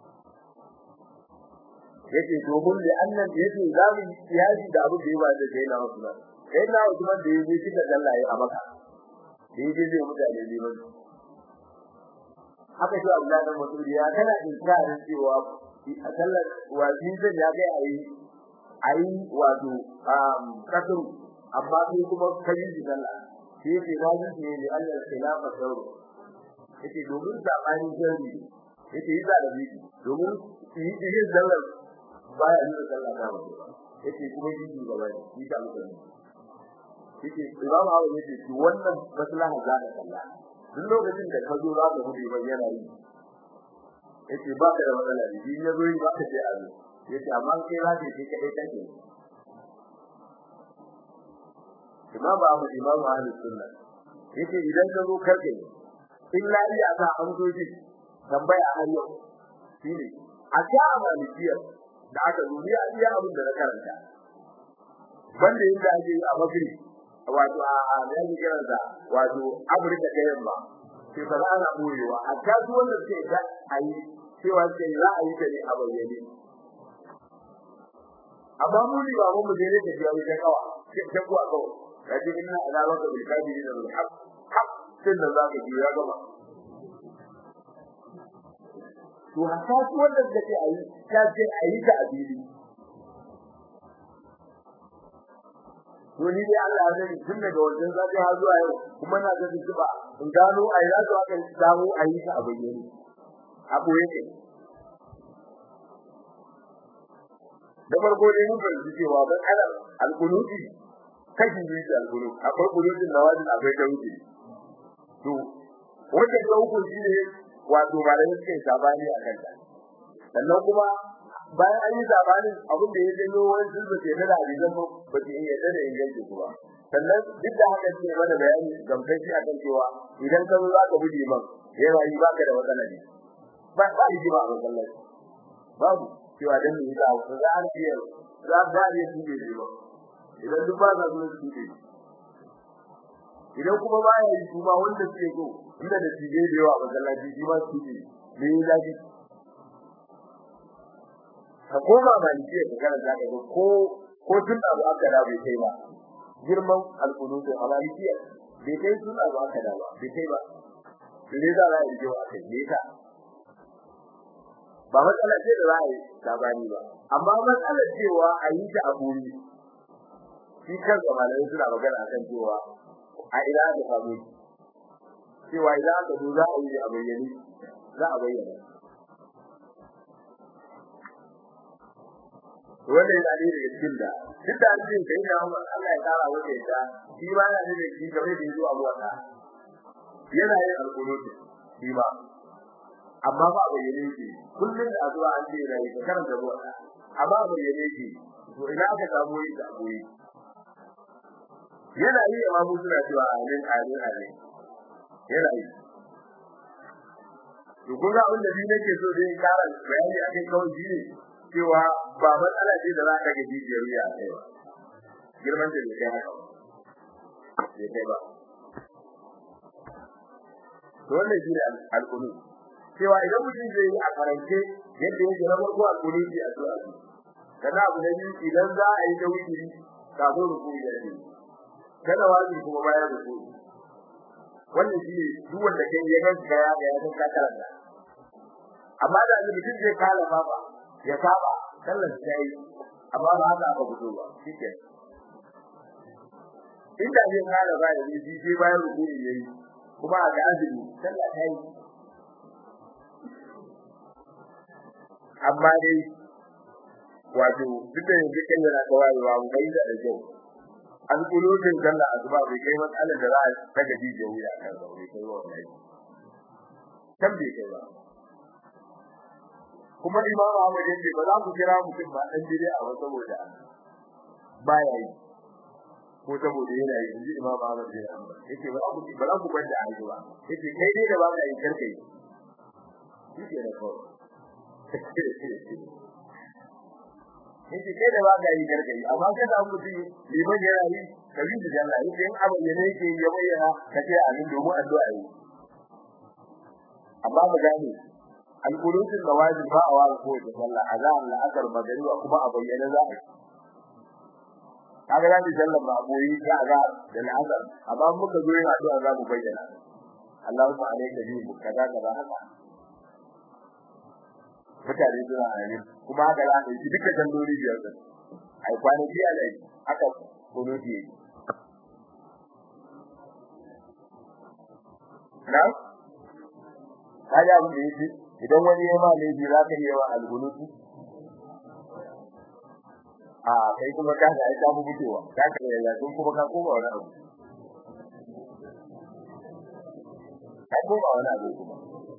yace domin da annan yace zamu yaji da abu da yawa da kai na Usman kai na Usman da yaji kika dallaye a maka da yaji zai mutane liman haka shi Allah da mutum ya kana inkarin cewa a sallar wajibin ya ga ayi ayi wato um kasuru amma sai kuma kai ji sallah shi yake zaji ne da Allah khilafa sauro yake domin sabani jari yake yi da bi domin yi yi sallar baya yi sallah da ba yake kuma yi ji gaba ne yi ta mutum yake imam Abu yake shi wannan maslaha za ka sallah duk lokacin da ka zo za ka gudu ban yana yi yake ba ka da matsala ne in ya zo yi ba ka ce azu yake amma kai za ka yi kai kake imam Ahmad imam ahli sunna yace idan ka zo karke illa iya za an zo ji tambaya har yau shine a ta malikiyar da aka zo ni iya abin da na karanta banda yadda ake a magri wato a a da yake kiran da wato Afirka ta yamma sai fa ana boyewa a ta su wanda suke da ayi cewa sai za a yi ta ne a bayyane amma mu ne ba mu je ne da jawi ta kawa ta kuwa kawai kaje inna alawaka bil kafirin al haq haq sai da zaka ji ya gaba to haka su wanda suke ayi ta ce ayi ta abili to ni dai Allah ya sani tun daga wajen zafi har zuwa yau kuma na ga ba in gano ayi za su aka samu ayi ta abayyane a boye ne da farko dai mun fahimci cewa ban adam al-qunuti kashi biyu da al-qunut akwai qunutin nawazil akwai tawhid to wanda ga uku shine wato malamin suke sabani a kanta sannan kuma bayan an yi sabani abin da ya janyo wani zulba ke da hadisan ba ba ke iya da inganci kuma sannan duk da haka ce mana bayani gamsashi akan cewa idan ka zo za ka bi liman yana yi baka da matsala ne ba ba yi ba a masallaci babu cewa dan ne da ku za a ce za ba ne su ne ba idan duk ba za su su ne idan kuma ba ya yi kuma wanda suke so inda da tije da yawa masallaci shi ma su ne me ya zafi ka koma maliki ka karanta ka ga ko ko tun da aka da bai kai ba girman alqunutu a maliki bai kai tun da aka da ba bai kai ba ne za a yi jiwa kai ne ka ba matsala ce da za a yi labari ba amma matsalar cewa a yi ta a buri shi kan malamai suna magana akan cewa a ina da samu cewa idan aka zo za a yi a bayyane za a bayyana wannan yana ne daga cikin da duk da cikin kai da Allah ya kara wace ta shi ba yana ne shi game da yazo abuwa ta yana yin alƙunuti shi ba amma ba bayyane shi kullun da zuwa an ce rai ka karanta ruwa amma ba ya ne ke to ina aka samu yi da koyi yana yi amma mu suna cewa amin amin amin yana yi to kun ga abin da ni nake so dai ƙara bayani akai kawai shi ne cewa ba matsala ce da za ka ga jijiyar wuya a kai ba girman da bai kai haka bai kai ba to wannan shi ne alƙulu cewa idan mutum zai yi a karance yadda yake na farko alƙulu shi a zuwa shi kana abu na biyu idan za a yi da wuri kafin rukuni da shi kana wani kuma bayan rukuni wannan shi ne duk wanda kai ya ganka ya ga ya san ka karanta amma da mutum zai kala baba ya saba sallar ta yi amma ba haka aka fito ba shike inda zai kala ba ya ji ji bayan rukuni yayi kuma a ga azumi sallar ta yi amma dai wato duk da yanzu kan yana da wayewa mu bai da da kyau an kulutun sallar asuba bai kai matsalar da za a daga jijiyar wuya kan ba bai kai wa wannan kan bai kai ba kuma imamu Ahmad yace ba za ku kira mutum ba dan dire a wata saboda baya yi ko saboda yana yi inji imamu Ahmad yace ba ku ba za ku gwada a ba yace kai dai da ba ka yi karkai yake da ko yace kai da ba ka yi karkai amma kai da mutum liman yana yi kabi da Allah yace in abin da yake ya bayyana kace amin domin addu'a yi amma ba gane alqulutun nawajib ba a wani ko da sallah azan la akar magariba kuma a bayyana za a kaga da sallah ba boyi ga ga da al'azar amma muka zo yin addu'a za mu bayyana Allahumma alayka bi kaza kaza haka mutane suna amin kuma haka za a yi duka jalloli biyar din ai kwanaki a lai haka kunuti yake na kaja abin da yake idan wani ya ma laifi za ka yi wa algunutu a kai kuma ka ga ai ka mu mutuwa ka ka ya sun kuma ka koma wani abu ka koma wani abu kuma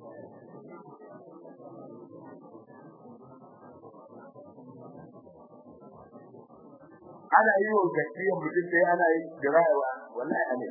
ana yi wa gaskiyan mutum sai ana yi jirawa wallahi ana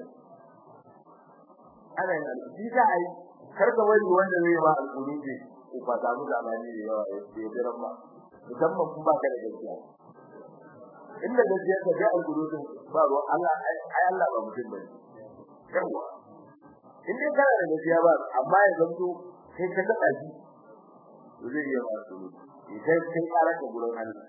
ana yi za a yi karka wani wanda zai ba alƙulubi ko ba za mu zamani da yawa ya ce diran ba musamman kuma ka da gaskiya inda gaskiya ka ga alƙulubin ba ruwa Allah ai Allah ba mutum bane yawa in dai kana da gaskiya ba amma ya zanto kai ka taba shi to zai yi ba alƙulubi idan kai ƙara ka gurin Allah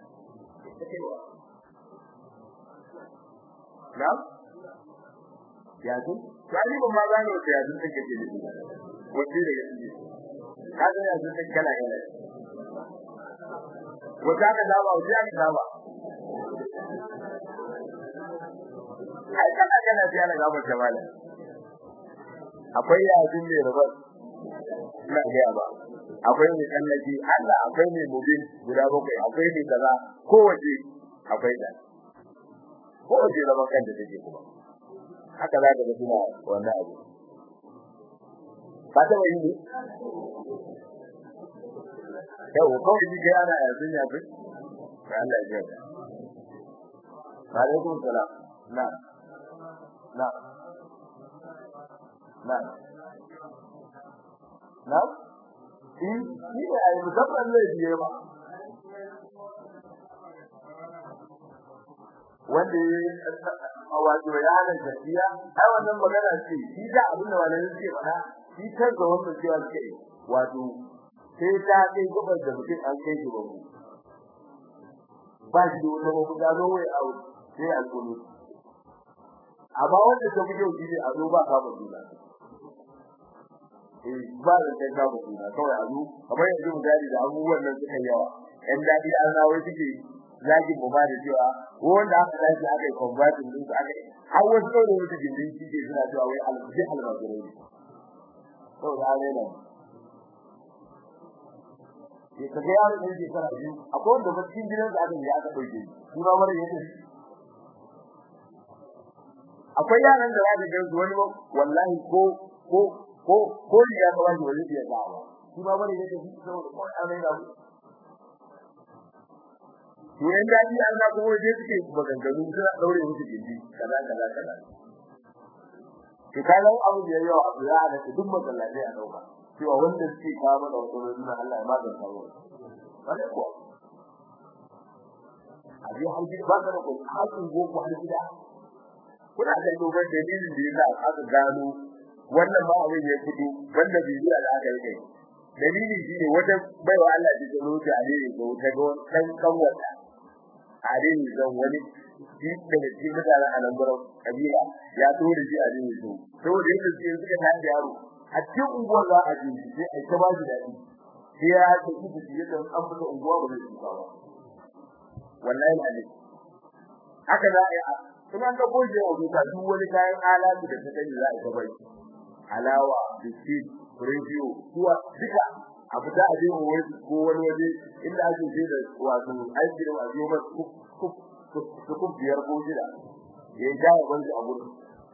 na ya ce sai ba ma gane wata ya zunta ke da shi wace da yake kaga ya zunta kala kala wata ka dawa wata ka dawa ai kana kana biya na gaba jamala akwai ya zunne rabar ina ga ba akwai mai kallaji Allah akwai mai mubin guda bakwai akwai mai kaza kowace akwai da kowace da bakan da take kuma haka za ka ga suna wannan abu ba ta wani ne yau kawai ji ga ana yanzu ya fi ga Allah ya ji alaikum salam na na na na in shi ne ai musamman ne biye ba wanda a wato yanar gaskiya ai wannan magana ce shi da abin da wannan yake fada shi kan ga wannan cewa ke wato sai ta kai gabar da mutum an kai shi babu ba shi da wata babu da zo wai au sai alƙulu amma wanda ta fito shi ne a zo ba ka babu da eh ba da kai ka babu da kawai a zo kamar yanzu mu gari da abubuwan nan suka yawa yan dadi an nawo suke zaki mu ba da cewa wanda aka dace aka yi converting din aka yi har wasu da wasu gindin shi ke suna cewa wai alji almajirai ne to da ne nan ya kaga yaro da yake fara biyu akwai wanda ba cikin gidan da aka yi aka dauke shi shi ma mara yake akwai yaran da zaka ga wani wallahi ko ko ko ko ya ga wani wani ya ga shi ma mara yake shi saboda ko amai da to yan daji an na kuma je suke maganganu suna daure musu gindi kaza kaza kaza to kaga abu da yawa abu ya da duk masallatai a dauka cewa wanda suke kawo mana wannan Allah ya magana kawo wale ko abi har gida ba ka da ko hakin boko har gida kuna da dogon dalilin da yasa aka gano wannan ba abin ya fito wanda bibiya da aka yi kai dalili shine wata baiwa Allah da ta zo ta alheri ko ta ga dan kanwata alheri zan wani shi daga cikin mutanen alambaran kabila ya to da shi alheri to saboda yadda suke suka ta da yaro a cikin unguwar za a ji shi sai a ta ba shi dadi sai ya ta kuka shi yadda an fita unguwa ba zai tuka ba wallahi alheri haka za a yi kuma ga goje wa duka duk wani kayan alatu da ta sani za a ta bai alawa biskit radio kuwa duka a fita a je wani ko wani waje inda ake je da wato aiki da wato ba ku ku ku ku biyar ko shida ya ga wani a gurin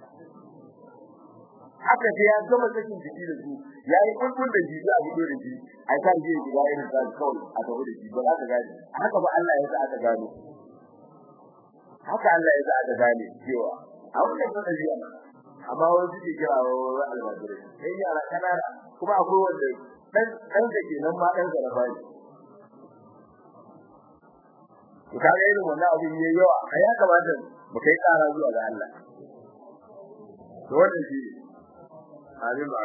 haka sai ya gama sakin jiki da su ya yi kulkul da jiki a gudu da shi a kan je gida irin sa kawai a tafi da shi ba za ka gane haka ba Allah ya sa aka gano haka Allah ya sa aka gane cewa a wannan da amma wani suke kira wa almajirai sai yara kanana kuma akwai wanda dan dan da ke nan ma dan zaraba ne to kaga irin wannan abin yayi yawa a ya kamata mu kai kara zuwa ga Allah to wannan shi halin ba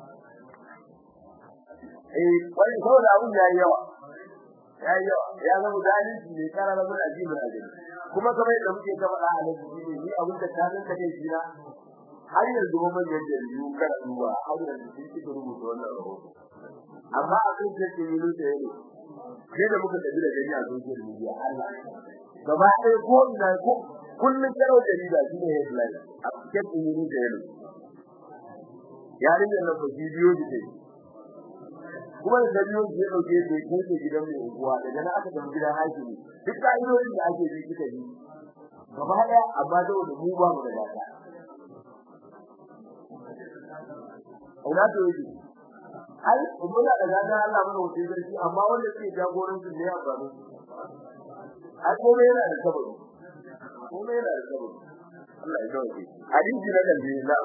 eh wani saboda abin yayi yawa yayi yawa ya zama zalunci ne kara da mun ajibi ajin kuma kamar yadda muke ta faɗa a nan ni abin da ta nan kake shi na har yanzu mun manyan jaridu kada duba har yanzu sun ci rubuta wannan rahoto amma a kan ce ke yi da yake sai da muka tafi da gani a social media Allah gaba ɗaya ko ina ko kullun karo jarida shine headline a cikin yi da yake yarin da na bidiyo da take kuma da bidiyo da dauke da yake gidan mai unguwa daga nan aka tafi gidan hakimi duk ka'idodin da ake bi kika bi gaba ɗaya amma da mu ba mu da data ina to yake ai muna da gada Allah mana wuce garki amma wanda ke jagoranci ne ya faru ai komai yana da sababi komai yana da sababi Allah ya dauke hadisi na kan bi na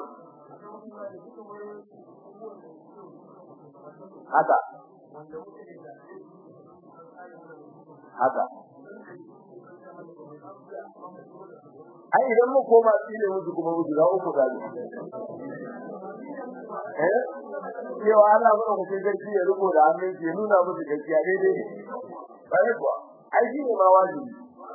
haka haka ai idan mu koma tsile musu kuma musu za uku gani eh cewa Allah ba ku sai garki ya rubo da hannun ke nuna musu gaskiya daidai bai kuwa ai shi ne ma wajibi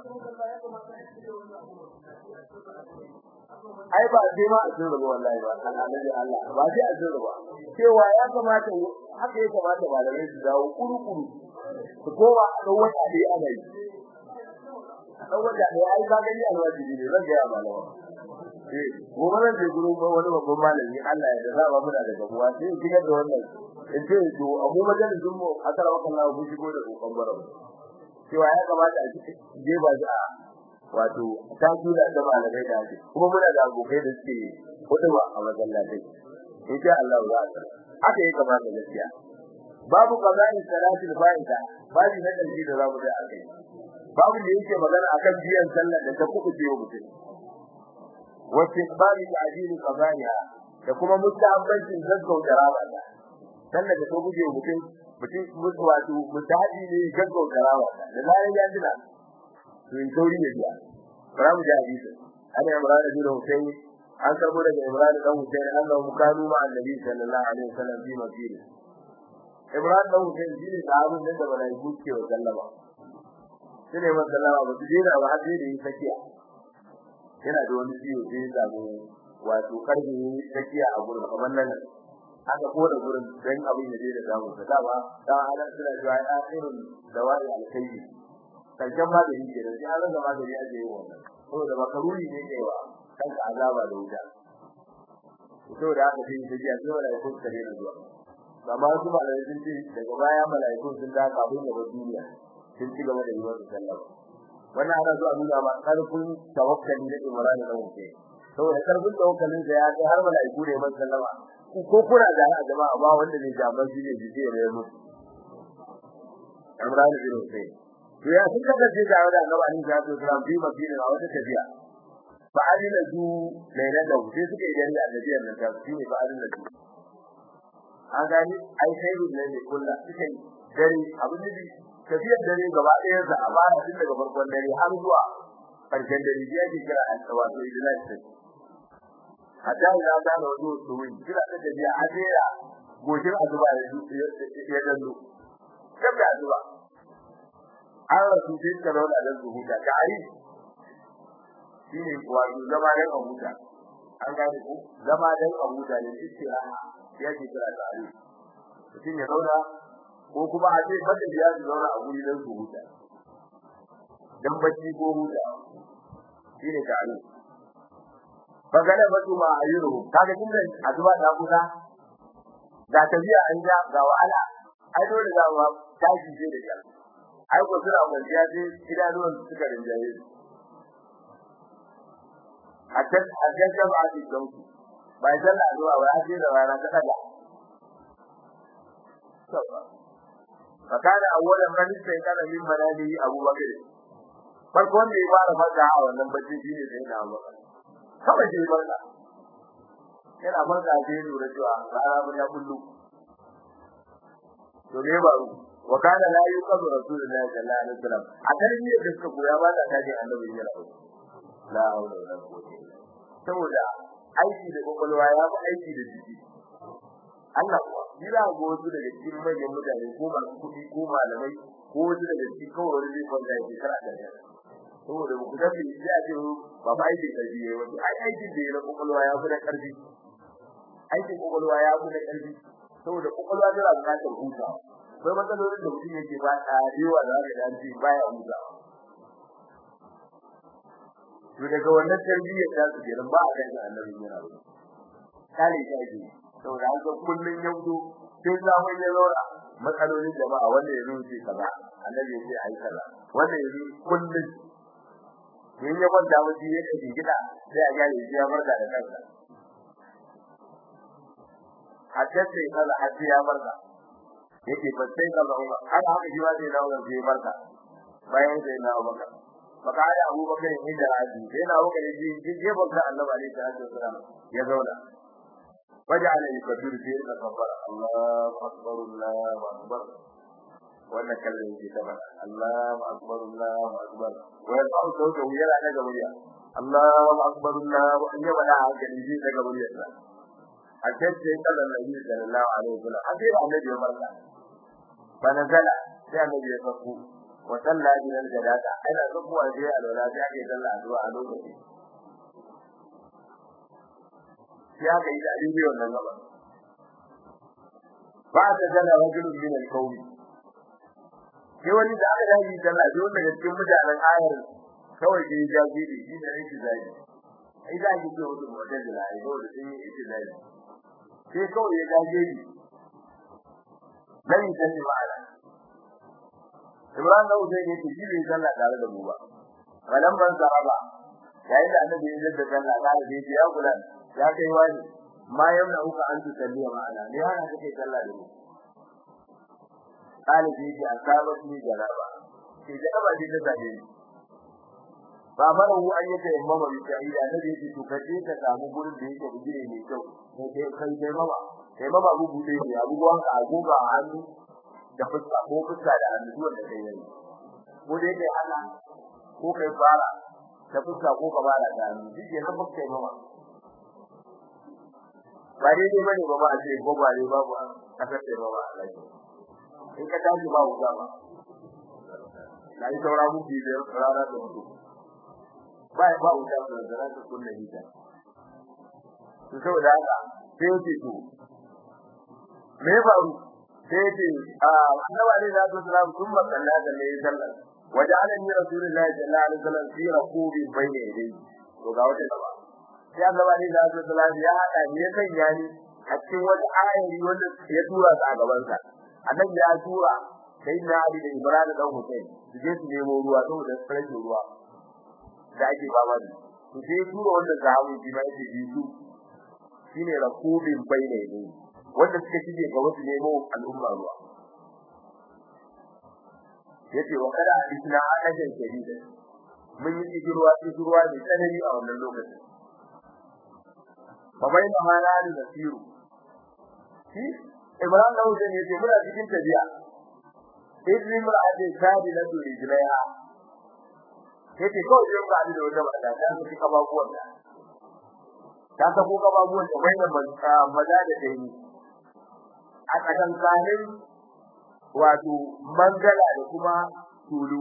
ai ba sai ma a tsira ba wallahi ba Allah Allah ba sai a tsira ba cewa ya kamata haka ya kamata malamai su dawo kuru-kuru su koma a ɗan wata da ana yi dan wanda ne ai ka gani alwajibi ne zan ga ya malama eh gobe zan je gurin wani babban malami Allah ya da ba muna da gabuwa sai in kiga da wannan in ce to abu majalisin mu akara maka Allah ku shigo da kokon barau cewa ya kamata a je ba za wato ta kula da malamai da ake kuma muna da abokai da suke huduwa a masallatai insha Allah za a haka ya kamata gaskiya babu qada'i salatil fa'ida babu na dalili da zamu da akai babu da yake magana akan biyan sallar da ta kubuce wa mutum wa tiqbali ta'jili qada'iha da kuma mustahabbancin gaggauta rabata sallar da ta guje wa mutum mutum mutu wato mustahabi ne gaggauta rabata da zaran ya jira to in sauri ne biya bara mu ji hadisi ana imran bin husayn an karbo daga imran dan husayn annahu kanu ma annabi sallallahu alaihi wasallam fi masjid imran dan husayn shine sahabin da malaiku ke wa sallama shine masallama ba su dena ba sai da yi sakiya yana da wani ciwo sai ya samu wato karfi sakiya a gurin kamar nan aka koda gurin dan abin da zai da samu ta dama da ana suna cewa ya irin dawai alkhairi kankan magani ke da sai an rasa magani ake yi wannan saboda makaruni ne kai wa kanka azaba da wuta saboda haka sai ta jiya sai malaiku suka daina zuwa amma su malaiku sun ce daga baya malaiku sun da kafin da duniya sun ci gaba da yi masa sallama wannan ana zuwa nuna ma karfin tawakkali da imran da wuce saboda karfin tawakkalin da ya ga har malaiku ne masa sallama ko kuna da a jama'a ba wanda ne jaban shi ne jide ne mu imran bin husayn to ya sun kasance tare da annabi alaihi salatu wasallam bi madina a wata tafiya fa alina zu lailan da sai suka yi dare annabi nan ta shi ne fa alina zu an gani ai sai ne ne kullu suka yi dare abin da tafiyar dare gaba ɗaya za a fara tun daga farkon dare har zuwa ƙarshen dare ya ke kira an tsawa to idan sai hatta ina da wato to wani kira da tafiya a jera gojin azuba ya dallo kan da azuba an rasu sai ka zauna da su huta tare shine wato zama dan a huta an gane ko zama dan a huta ne istiraha ya ke kira tare mutum ya zauna ko kuma a ce bada ya zauna a guri dan su huta dan bacci ko huta shine tare bagala batu ma ayyuru kaga tunda azuba ta kusa da tafiya an ja ga wahala ai dole za mu tashi je da kyar ai ko sura mun ya je idanuwan suka rinjaye hatta hatta da ba shi don ku bai sallah zuwa wai aje da rana ta daga fakana awwalan man sai kana min manali Abu Bakr farko wanda ya fara farka a wannan bacci shine sai da Abu Bakr kawai sai farka yana farka sai lura cewa rana ba ya kullu to me ba wa kana la yuqadu rasulullahi sallallahu alaihi wasallam a tarbiyar da suka koya ba ta taji annabi ya rabu la haula wala quwwata illa saboda aiki da kokolwa ya fi aiki da jiki Allah kuwa ni za ga wasu daga cikin manyan mutane ko masu kuɗi ko malamai ko wasu daga cikin kawai wani zai kwanta ya shekara da ya saboda ba ku san me ya ce ba ba aikin karfi ya wato ai aikin da ya na kokolwa ya fi na karfi aikin kokolwa ya fi na karfi saboda kokolwa tana buƙatar hutawa akwai matsalolin da mutum yake ba a yawa da aka dace baya huta to daga wannan tarbiyyar ta su kenan ba a kan annabi yana ba kale ta ji saboda an ga kullun yaudo sai zaman ya zaura matsalolin jama'a wanda ya rufe kaza annabi ya ce ai kaza wanda ya rufe kullun in ya kwanta mutum ya kaji gida sai a gane shi ya barka da kansa hatta sai kaza hatta ya barka yake fasai ka ba Umar haka haka shi wai na Umar sai barka bayan sai na Abubakar baka da Abubakar ne da aji sai na Abubakar ji ji je barka Annabi alaihi salatu wasallam ya zauna faja'ala yakbiru fi al-kabbar Allahu akbar Allahu akbar wannan kallon yake ta bada Allahu akbar Allahu akbar wa yaqulu sautu yana daga murya Allahu akbar Allahu an yaba da hankali ji daga muryarsa a tace kallon Nabi sallallahu alaihi wasallam a sai Annabi ya barka فنزل sai annabi ya sako wa salla ila al-jalata ana zuwa sai alwala sai ake salla addu'a a lokaci sai aka yi da bidiyo wannan gaba ba ta jalla rajulun min al-qawmi sai wani da aka dace salla sai wanda cikin mutanen ayar kawai sai ya ji shi da yake zai ai da ji ko da mutum da ai dole sai yake zai sai kawai ya gaje ni dan yi ma'ana Ibrahim da Uzai ne shi bai sallah tare da mu ba kalan ban saraba yayin da annabi ya da sallah tare da shi ya kula ya kai wani ma yamna uka an tusalliya ma'ana ne hana kake sallah da mu talibi ji asaba ni jaraba sai jaraba din da zabe ni ba mara hu an yake mama bi ta ida annabi ya ce to kaje ka samu gurin da yake bugire mai kyau sai kai kai mama kai mama abu bude ne abubuwan ka agoga a hannu da fuska ko fuska da hannu da kai yayi ko dai kai ana ko kai fara da fuska ko ka fara da hannu dike na fuska kai mama ba dai dai bane ba ba a ce ko ba dai babu a kace ba ba Allah in ka tashi ba wuta ba dai saura mu bi da rana da mutu ba ba wuta da zara ta kunna hita to saboda haka sai ce to me faru sai ce annabi ne da sallallahu alaihi wasallam kalla da ne sallallahu waja'alani rasulullahi sallallahu alaihi wasallam fi raqubi bayna yadayhi to ga wata gaba sai annabi ne da sallallahu ya hada ne ya sanya ni a cikin wata ayari wanda ya tura su a gaban sa annabi ya tura sai na Ali da Ibrahim da Hussein su je su nemo ruwa saboda su rage ruwa da ake baba ne to sai tura wanda sahabi ji ma yake ji su shine raqubin bayna yadayhi wanda suka shige ga wasu nemo al'umma ruwa yace wa kada hadithna adajan shadida mun yi kishirwa kishirwa ne tsanani a wannan lokacin fa bayna ma la nasiru shi Ibrahim da Hussein yace muna cikin tafiya idri mar'ati sabila tu rijlaiha yace ko idan ba da wata mata ta su kaba buwan da ta ta ko kaba buwan da bayna maza da dai a tsakankanin wato mangala da kuma tulu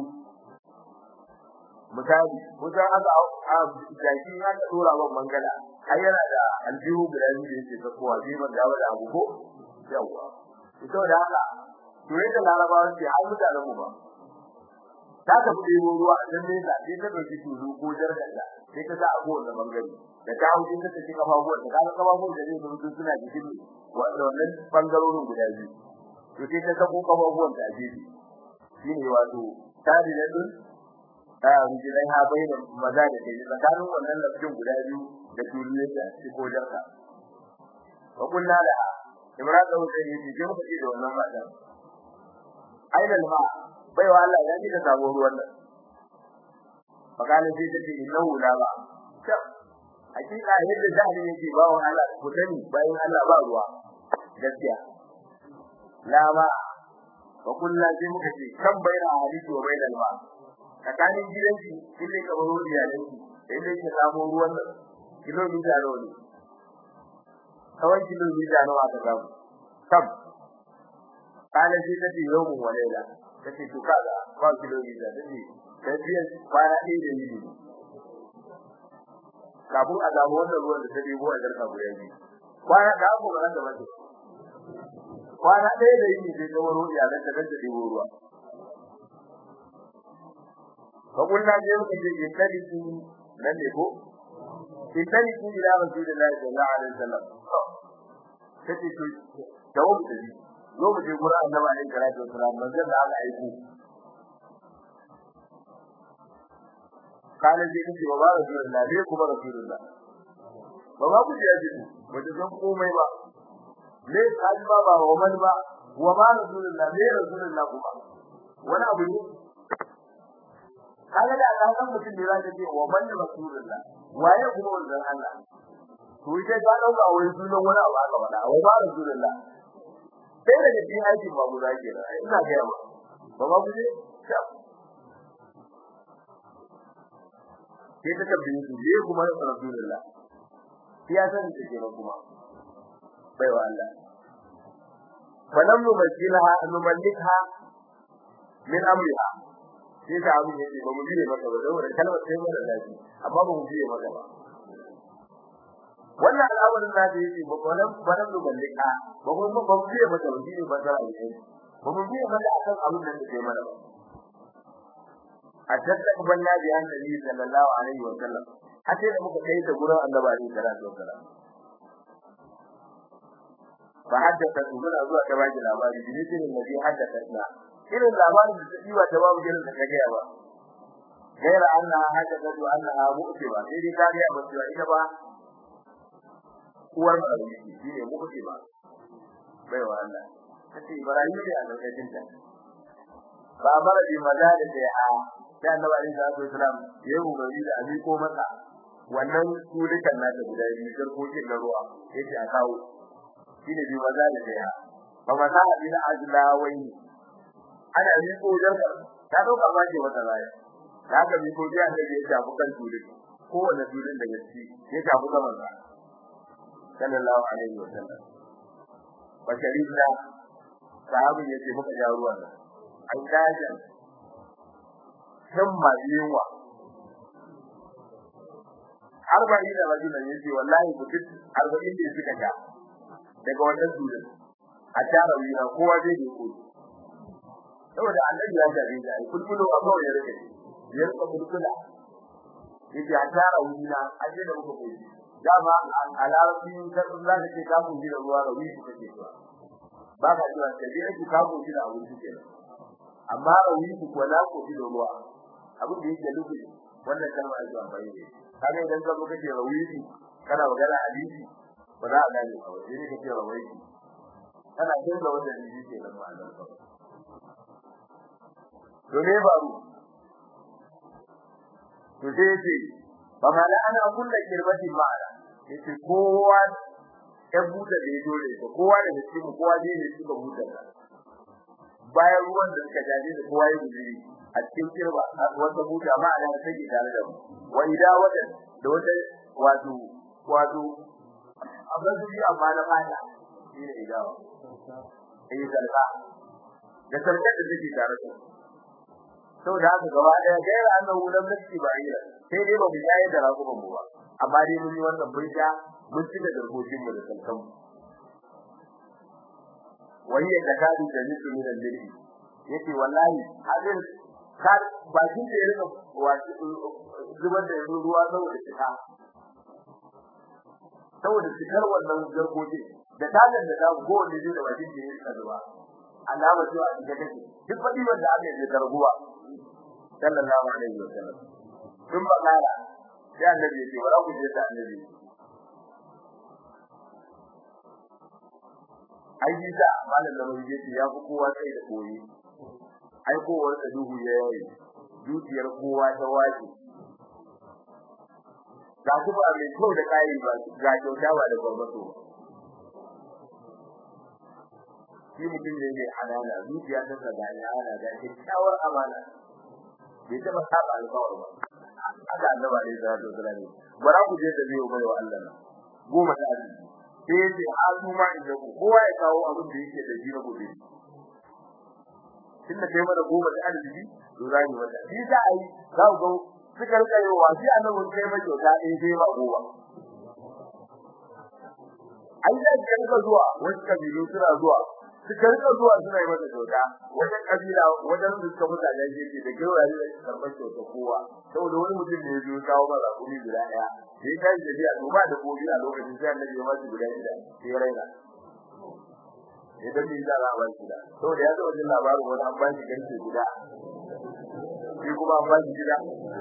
misali kusan aka a jaki aka dora wa mangala ai yana da aljihu guda biyu da yake tsakowa zai ban dawo da abu ko yawa ito da haka to yadda larabawa ce har mutanen mu ba ta ka fi ɗebo ruwa a can nesa sai ta ɗauki tulu ko jarganda sai ta sa a kowane bangare da ta hau ta take kafafuwan ta kaga kafafuwan da zai zama suna jikin wanda wannan bangarorin guda biyu to sai ta sako kafafuwan ta a gefe shine wato tari da dun a rijilai ha bai da maza da kai tsakanin wannan lafiyar guda biyu da tulu yake a cikin kojarka wa kullu da Ibrahim da Hussein yace je muka ce da wannan matan aina ma bai wa Allah ya ji ka samu ruwan nan fakale sai ta ce innahu la ba hakika yadda jahilin yake ba wa Allah ku sani bayan Allah ba ruwa gaskiya la ba wa kullu sai muka ce kan baina hadisi wa baina ma tsakanin gidanki kille ka baro iyalanki sai dai ki samu ruwan nan kilomita nawa ne kawai kilomita nawa ka samu kam kana shi ta ce yau wa laila kace to kaga ba kilomita tace tafiyar kwana ɗaya da yini kafin a samu wannan ruwan da ta debo a jarka guda biyu kwana da abu ran da mace kwana ɗaya da yini sai kamar ruwa ya zanta da debo ruwa fa kunna je muka je ke tarihi nan ne ko ke tarihi ila rasulullahi sallallahu alaihi wasallam kace to dawo mu tafi zo mu je gurin annabi alaihi salatu wasallam manzon da aka aiko kana je kace ba rasulullah ne kuma rasulullah ba ba ku ya ji ba ta san komai ba ne kan ba ba wa man ba wa ma rasulullah ne rasulullah kuma wani abu ne kaga da Allah kan mutum ne zaka ce wa man rasulullah waye kuma wannan Allah to ita ta dauka wai sunan wani abu aka faɗa wa ma rasulullah sai da cikin aikin babu zaki da ina ga yawa ba ba ku je sai ta tabbaye su ne kuma rasulullah ya san da ke kuma bai wa Allah falam numakilha numallikha min amriha sai ta abu ne ba mu biye maka ba saboda kalmar sai mara daɗi amma ba mu biye maka ba wannan al'amarin da yake ba falam falam numallikha ba mu ba mu biye maka ba shine ba da alheri ba mu biye maka akan abin da take mana ba أتتقبلنا بأن النبي صلى الله عليه وسلم حتى لما كيت قرأ النبي عليه الصلاة والسلام فحدثت من أزواج كباج الأبار بمثل الذي حدثتنا إلى الأبار بسيوة جواب جلد كجيبا غير أنها حدثت أنها مؤتبة إذا كان يأبس وإنما هو المرمي هي مؤتبة بيوة الله kace Ibrahim ne a lokacin ta ba mara bi maza da sai a da Annabi Ali sallallahu alaihi wasallam ya yi umarni da abi ko masa wannan surukan na da guda biyu garkokin na ruwa yace a kawo shine bi maza da sai a ba maza da ila ajlawai ana yi ko jarka ta dauka ba ce wata raya haka bi ko jiya da ya shafi kan surukan kowanne surukan da gaske ya shafi zaman sa sallallahu alaihi wasallam wa sharibna sahabin yace muka ja ruwan nan an gajan himma yunwa arba'in da rajula yace wallahi mutum arba'in da suka ja daga wannan zurin a tara wina kowa zai je ko saboda annabi ya jabe da ai kulkulo a kawai ya rike ya rike kulkula yace a tara wina a je da muka koyi dama a larabci kan za ka ce ka mun da ruwa rawi ku kake zuwa ba ka cewa sai dai ku ka mun da abinci kenan amma rawi ku ko la ku da ruwa abin da yake nufi wannan kalma ake amfani da kaga idan ka zo kake rawi kana magana hadisi ba za a gane ba sai ne kake rawi kana jin da wannan hadisi ke nan ma'anar ka to me faru to sai yace fa mala ana kullu kirbati ma'ana yace kowa ya buta da yazo ne to kowa da cikin kowa dai ne suka buta bayan ruwan da suka jaje da kowa ya guduri a cikin kirba wata buta ma'ana da take tare da mu wa idawatan da wata wato wato abin da ya amma da fata shi ne idawa eh salka da sarkar da take tare da saboda haka gaba daya gaira annahu lam nafsi ba'ira sai dai ba mu yayi da rakuban mu ba amma dai mun yi wannan mun sha mun cika garkokin mu da salkan mu wani ya takadu da nisu min al-lili yace wallahi hadin kar bakin da ya rika wato zubar da ruwa saboda cika saboda cikar wannan garkokin da tagan da ta gowanne zai da bakin da ya rika zuba alama cewa a cikin take duk fadi wanda aka yi da ruwa sallallahu alaihi wasallam sun bakara sai annabi ya ce wala ku je da annabi ai bisa malam da mai yace ya fi kowa sai da koyi ai kowar da duhu ya yayi dukiyar kowa ta waje ga su ba mai kyau da kai ba ga kyauta ba da gurbato shi mutum ne mai halala zuciya ta saka ne ana da kyakkyawar amana bai taba saba alƙawari ba haka annaba ne da Allah zura ne bara ku je da biyo mai wa Allah goma ta arziki sai yace hazu ma inda ku kowa ya kawo abin da yake da jira gobe tunda kai mana goma ta arziki to za mu wata shi za a yi za ku ga suka rika yi wa shi annabin kai mai kyauta ɗaya sai ba goma ai da ka zuwa wasu kabilu suna zuwa suka rika zuwa suna yi mata kyauta wajen kabila wajen suka mutane yake da gauraye da karɓar kyauta kowa saboda wani mutum ne ya zo kawo masa kuɗi guda ɗaya sai kai da biya to ba da gobe a lokacin sai annabi ya masa guda shida sai raina idan ni da ba shi da saboda ya zo wajen labarin wani an ba shi garke guda shi kuma an ba shi gida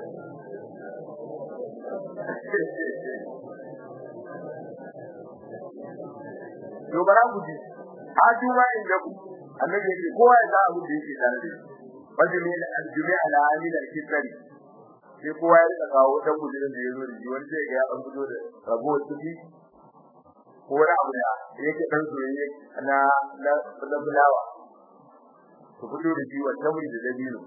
to bara ku ji a juma inda ku annabi yake kowa ya ga abin da yake tare da shi wajimi al-jumi ala amil al-kitri sai kowa ya rika kawo dan gudurin da yazo da shi wanda ya ga an fito da rabo tuki ko wani abu da yake dan soyayye na na na bulawa to fito da shi wanda mu da dabino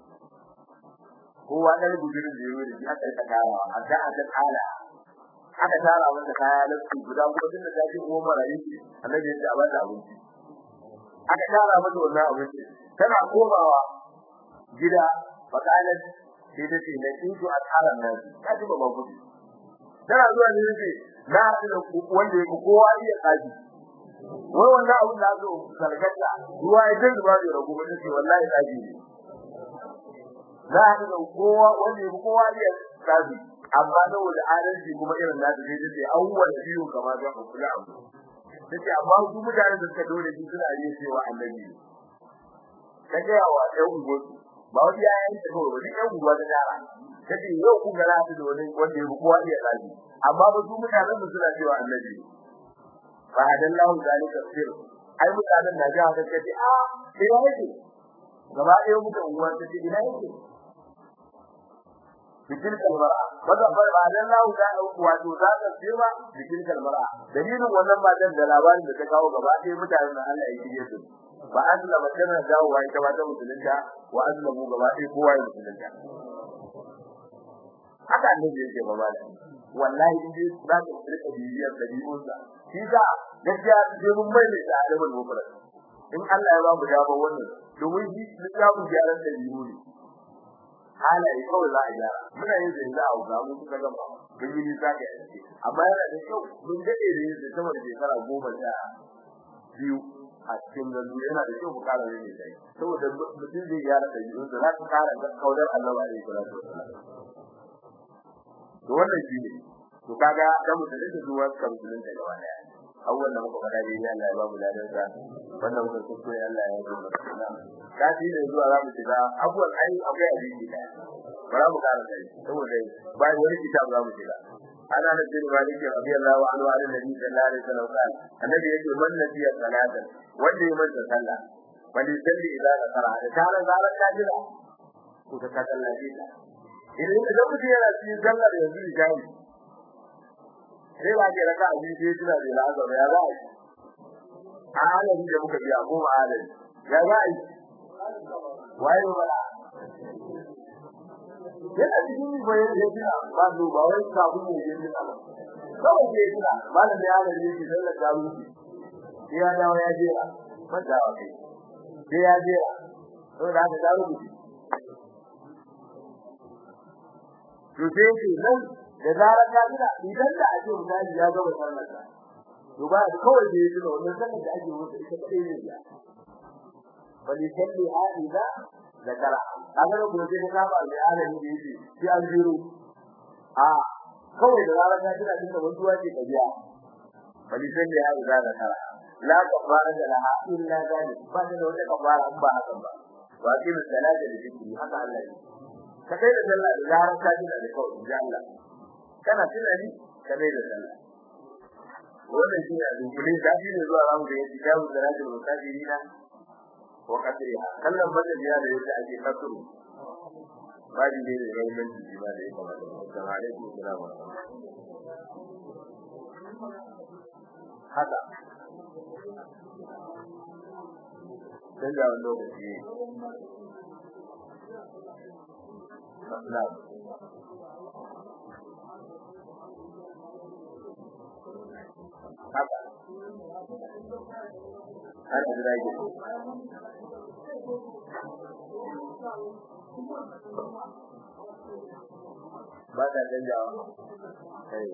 kowa dan gudurin da yazo da shi aka rika kawo a da aka kala aka tara masa kaya lafi guda kuma tunda ta ji ko marayi annabi ya ce a bada abinci aka tara masa wannan abinci tana komawa gida fakalan sai ta ce na kinto a tsaran nan ta ji babban kudi tana zuwa ne ce na haɗu da wanda ya kowa iya kaji wai wannan abin da zo sarkata ruwa ya dinga ba da rago ba ce wallahi kaji ne na haɗu da kowa wanda ya kowa iya kaji amma saboda adalci kuma irin na da sai ce awwal biyu kamar da kula abu tace amma su mutanen da suka dole shi suna yi cewa annabi kaje wa ɗan ugo ba wani yayin da kawai wani ɗan ugo da dara kace yau ku ga rafi da wani wanda ya kowa iya kaji amma ba su mutanen da suna cewa annabi fa hadallahu zalika sir ai mutanen da ga haka kace a sai yake gaba ɗaya mutan uwa tace ina yake bikin kalmara wanda ba ba dan lahu da wato za ka tsira bikin kalmara dalilin wannan matan da labarin da ta kawo gaba ɗaya mutanen da Allah ya kire su ba azla ba tana dawo wai ta wata musulunta wa azla mu gaba ɗaya kowa ya musulunta haka annabi yake ba ba wallahi in dai za ka rika bibiyar dabi'unsa shi da gaskiya sai mun mai da adabul mufrad in Allah ya ba mu dama wannan domin shi littafin gyaran dabi'u ne halaye kawai za a gyara muna yin da za a ga mu kuka gaba mun yi nisa ga yanzu amma yana da kyau mun dade da yin sama da shekara goma sha biyu a cikin gandu yana da kyau mu kara yin da saboda mutum zai gyara da yin da za ka kara ga kaudar Allah wa alaihi salatu wasallam to wannan shi ne to kaga da mutum da zuwa kan mutum da gaba daya awwal da muka fada dai Allah ya ba mu ladan sa wannan mutum kuskure Allah ya yi mana kafi da zuwa za mu shiga abuwan ai akwai hadisi da bara mu kara kai saboda bai wani kitab za mu shiga ana da bin maliki radiyallahu anhu an nabi sallallahu alaihi wasallam kan annabi yake man nabiya salatan wanda ya manta sallah wani salli idan ka fara da tare zaran ka jira ko ta kallace ta idan idan mutum yana cikin sallar yanzu jami sai ba ke raka abin sai tuna da lazar ya za a yi a halin da muka biya ko ba halin ya za a yi waye ba yana cikin bayan da tuna ba zo ba wai sabu ne ya tuna ba kawai ke tuna malam da halin ne ke sallar ta rufe sai ya dawo ya jera mata wa kai sai ya jera saboda haka ta rufe to sai ce nan da zarar ka tuna idan da ake misali ya gaba sallar ka to ba kawai da yake wannan sallar da ake wuce ita kadai ne ya bali salli hadiza zakara kaga da kuma sai ka ba da alani da yake sai an jiro a kawai da zarar ka tuna dinka wanzuwa ce ka biya bali salli hadiza zakara la kafara da laha illa zalik ba da wata kafara ba haka ba wa kin salata da zikri haka Allah ne ka kai da sallah da zarar ka tuna da kawai insha Allah kana tunani ka kai da sallah wannan shi ne dubbulin da shi ne zuwa ramu da yake jawo da rajul musafirina wa qadriha kallon bada biya da yake ake kasuru baji ne da rayuwar jiki ba da yake kamata assalamu alaikum assalamu haka sai da wani lokaci Na'am. haka har da rage ba ta canjawa kai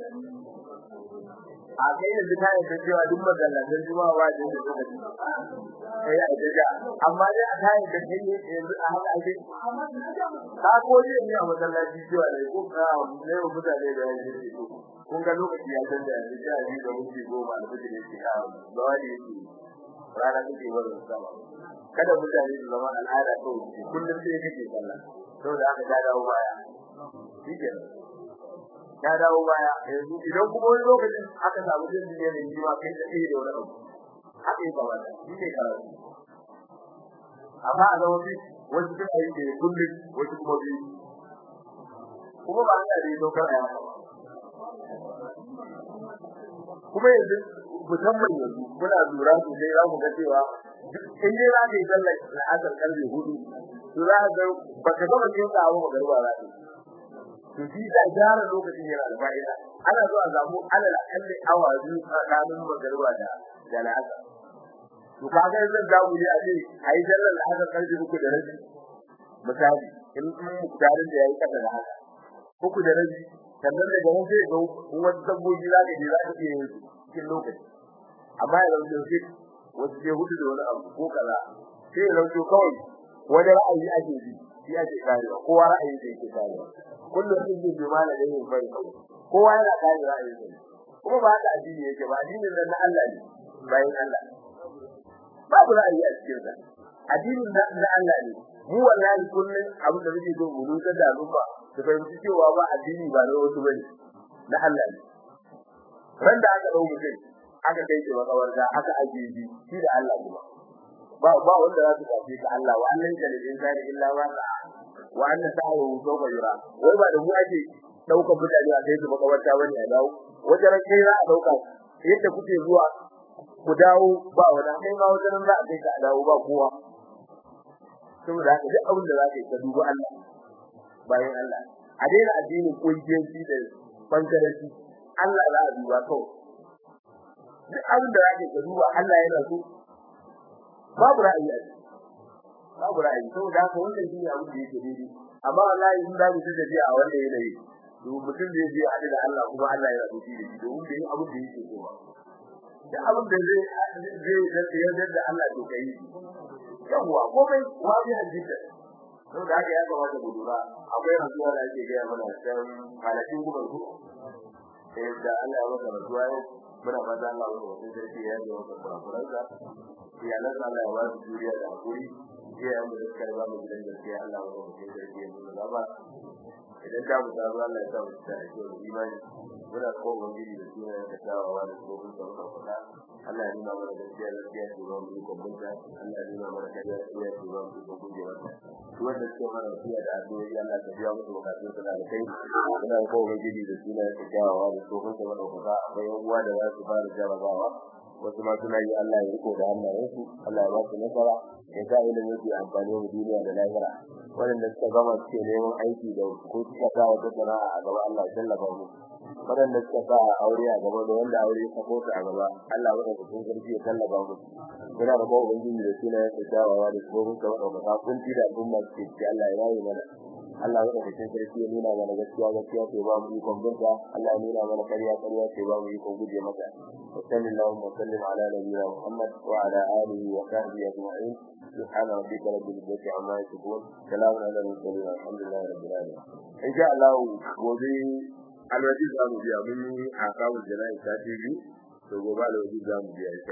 a kai yanzu ta yi cewa duk magallatan juma'a ba da yadda suka kai a jaja amma dai a kayan da kai yanzu a haka ake ka ko ne a masallaci cewa ne ko ka ne mutane da yanzu kun ga lokaci ya canza yanzu sha biyu da minti goma da kuke ne ka ba wani yake rana take wurin sama kada mutane su zama al'ada to kullum sai kake sallah saboda haka ta dawo baya shike ta dawo baya yanzu idan kuma wani lokacin aka samu jin ne da jima kai da kai da wani abu haka yake ba shi ne karatu amma a zama shi wasu suna yi da kullum wasu kuma biyu kuma ba Allah ne dokar a yaka ba kuma yanzu musamman yanzu muna lura sosai za mu ga cewa in dai za ka yi sallar na asar karfe hudu to za ka ga ba ka gama cin sa abu magarba za ka to shi da gyara lokacin yana da fa'ida ana zuwa samu alal akalli awa biyu tsakanin magarba da da la'asar to kaga yanzu za mu je a ce a yi sallar la'asar karfe uku da rabi misali in muktarin da ya yi kasa da haka uku da rabi sannan daga nan sai ga wasu dabbobi za ka je za ka iya yin su cikin lokaci amma ya zauce shi wasu ke hudu da wani abu ko kaza sai ya zauce kawai wani ra'ayi ake bi shi ake karewa kowa ra'ayi da yake karewa kullum sun je jima da yin bari kowa yana kare ra'ayi da kuma ba haka addini yake ba addinin nan na Allah ne bayan Allah babu ra'ayi a cikin sa addinin na Allah ne mu wallahi kullum abin da muke so mu nutsar da al'umma su fahimci cewa ba addini ba na wasu bane na Allah ne ran da aka dau mutum aka kai shi makawarta aka ajiye shi shi da Allah kuma ba ba wanda za su kafe ka Allah wa annan da lin zari illa ma sa wa anna sa'u sawfa yura wai ba da mu ake daukar mutane a kai su makawarta bane a dawo wajen kai za a dauka yadda kuke zuwa ku dawo ba wani kai ma wajen za a kai ka a dawo ba kowa saboda haka duk abin da za ka yi ka duba Allah bayan Allah a daina addinin kungiyanci da bangaranci Allah za a duba kawai duk abin da zaka ka duba Allah yana so babu ra'ayi a babu ra'ayi saboda haka wannan shine abin da yake daidai amma wallahi in da mutum da a wanda yanayi to mutum da yake hadu da Allah kuma Allah yana so shi da domin da abin da yake so ba da abin da zai zai yarda da Allah to kai yawa komai wani hadisi don da haka ya kamata mu lura akwai rantsuwa da ake gaya mana can halakin gubar ku sai da Allah ya maka rantsuwa yau muna fata Allah ya maka sarki ya yi maka kurakuransa iyalan Allah ya ba su juriya da hakuri iyayen mu da suka ba mu gidan gaskiya Allah ya maka sarki ya nuna gaba idan ta mu tazo Allah ya sa mu ta da imani muna ko ubangiji da suna da tawawa da gobin da muka faɗa Allah ya nuna mana gaskiya gaskiya ce ba mu ko bunta Allah ya nuna mana kariya kariya ce ba mu ko guje mata su wanda suke mana wasiya da addu'o'i Allah ka biya musu bukatun su da kai muna ko ubangiji da suna da tawawa da gobin da muka faɗa akwai yan uwa da za su fara jarabawa wasu ma suna yi Allah ya riko da hannayensu Allah ya ba su nasara ya sa ilimin su amfani wa duniya da lahira waɗanda suka gama suke neman aiki da ko suka sa wata sana'a a gaba Allah ya tallafa mu waɗanda suka sa aure a gaba da wanda aure ya sako su a gaba Allah ya ɗauka sun sarki ya tallafa mu muna da kowa ubangiji da suna ya kyawawa da tsohon sa wadda ka kunci da al'umma suke ci Allah ya rayu mana Allah ya ɗauka sun sarki ya nuna mana gaskiya gaskiya ce ba mu ikon binta Allah ya nuna mana ƙarya ƙarya ce ba mu ikon guje mata وصلى اللهم وسلم على نبينا محمد وعلى اله وصحبه اجمعين سبحان ربك رب العزه عما يصفون سلام على المرسلين الحمد لله رب العالمين ان شاء الله gobe alwaji za mu biya mun yi a kawo jana'i sati biyu to gobe alwaji za mu biya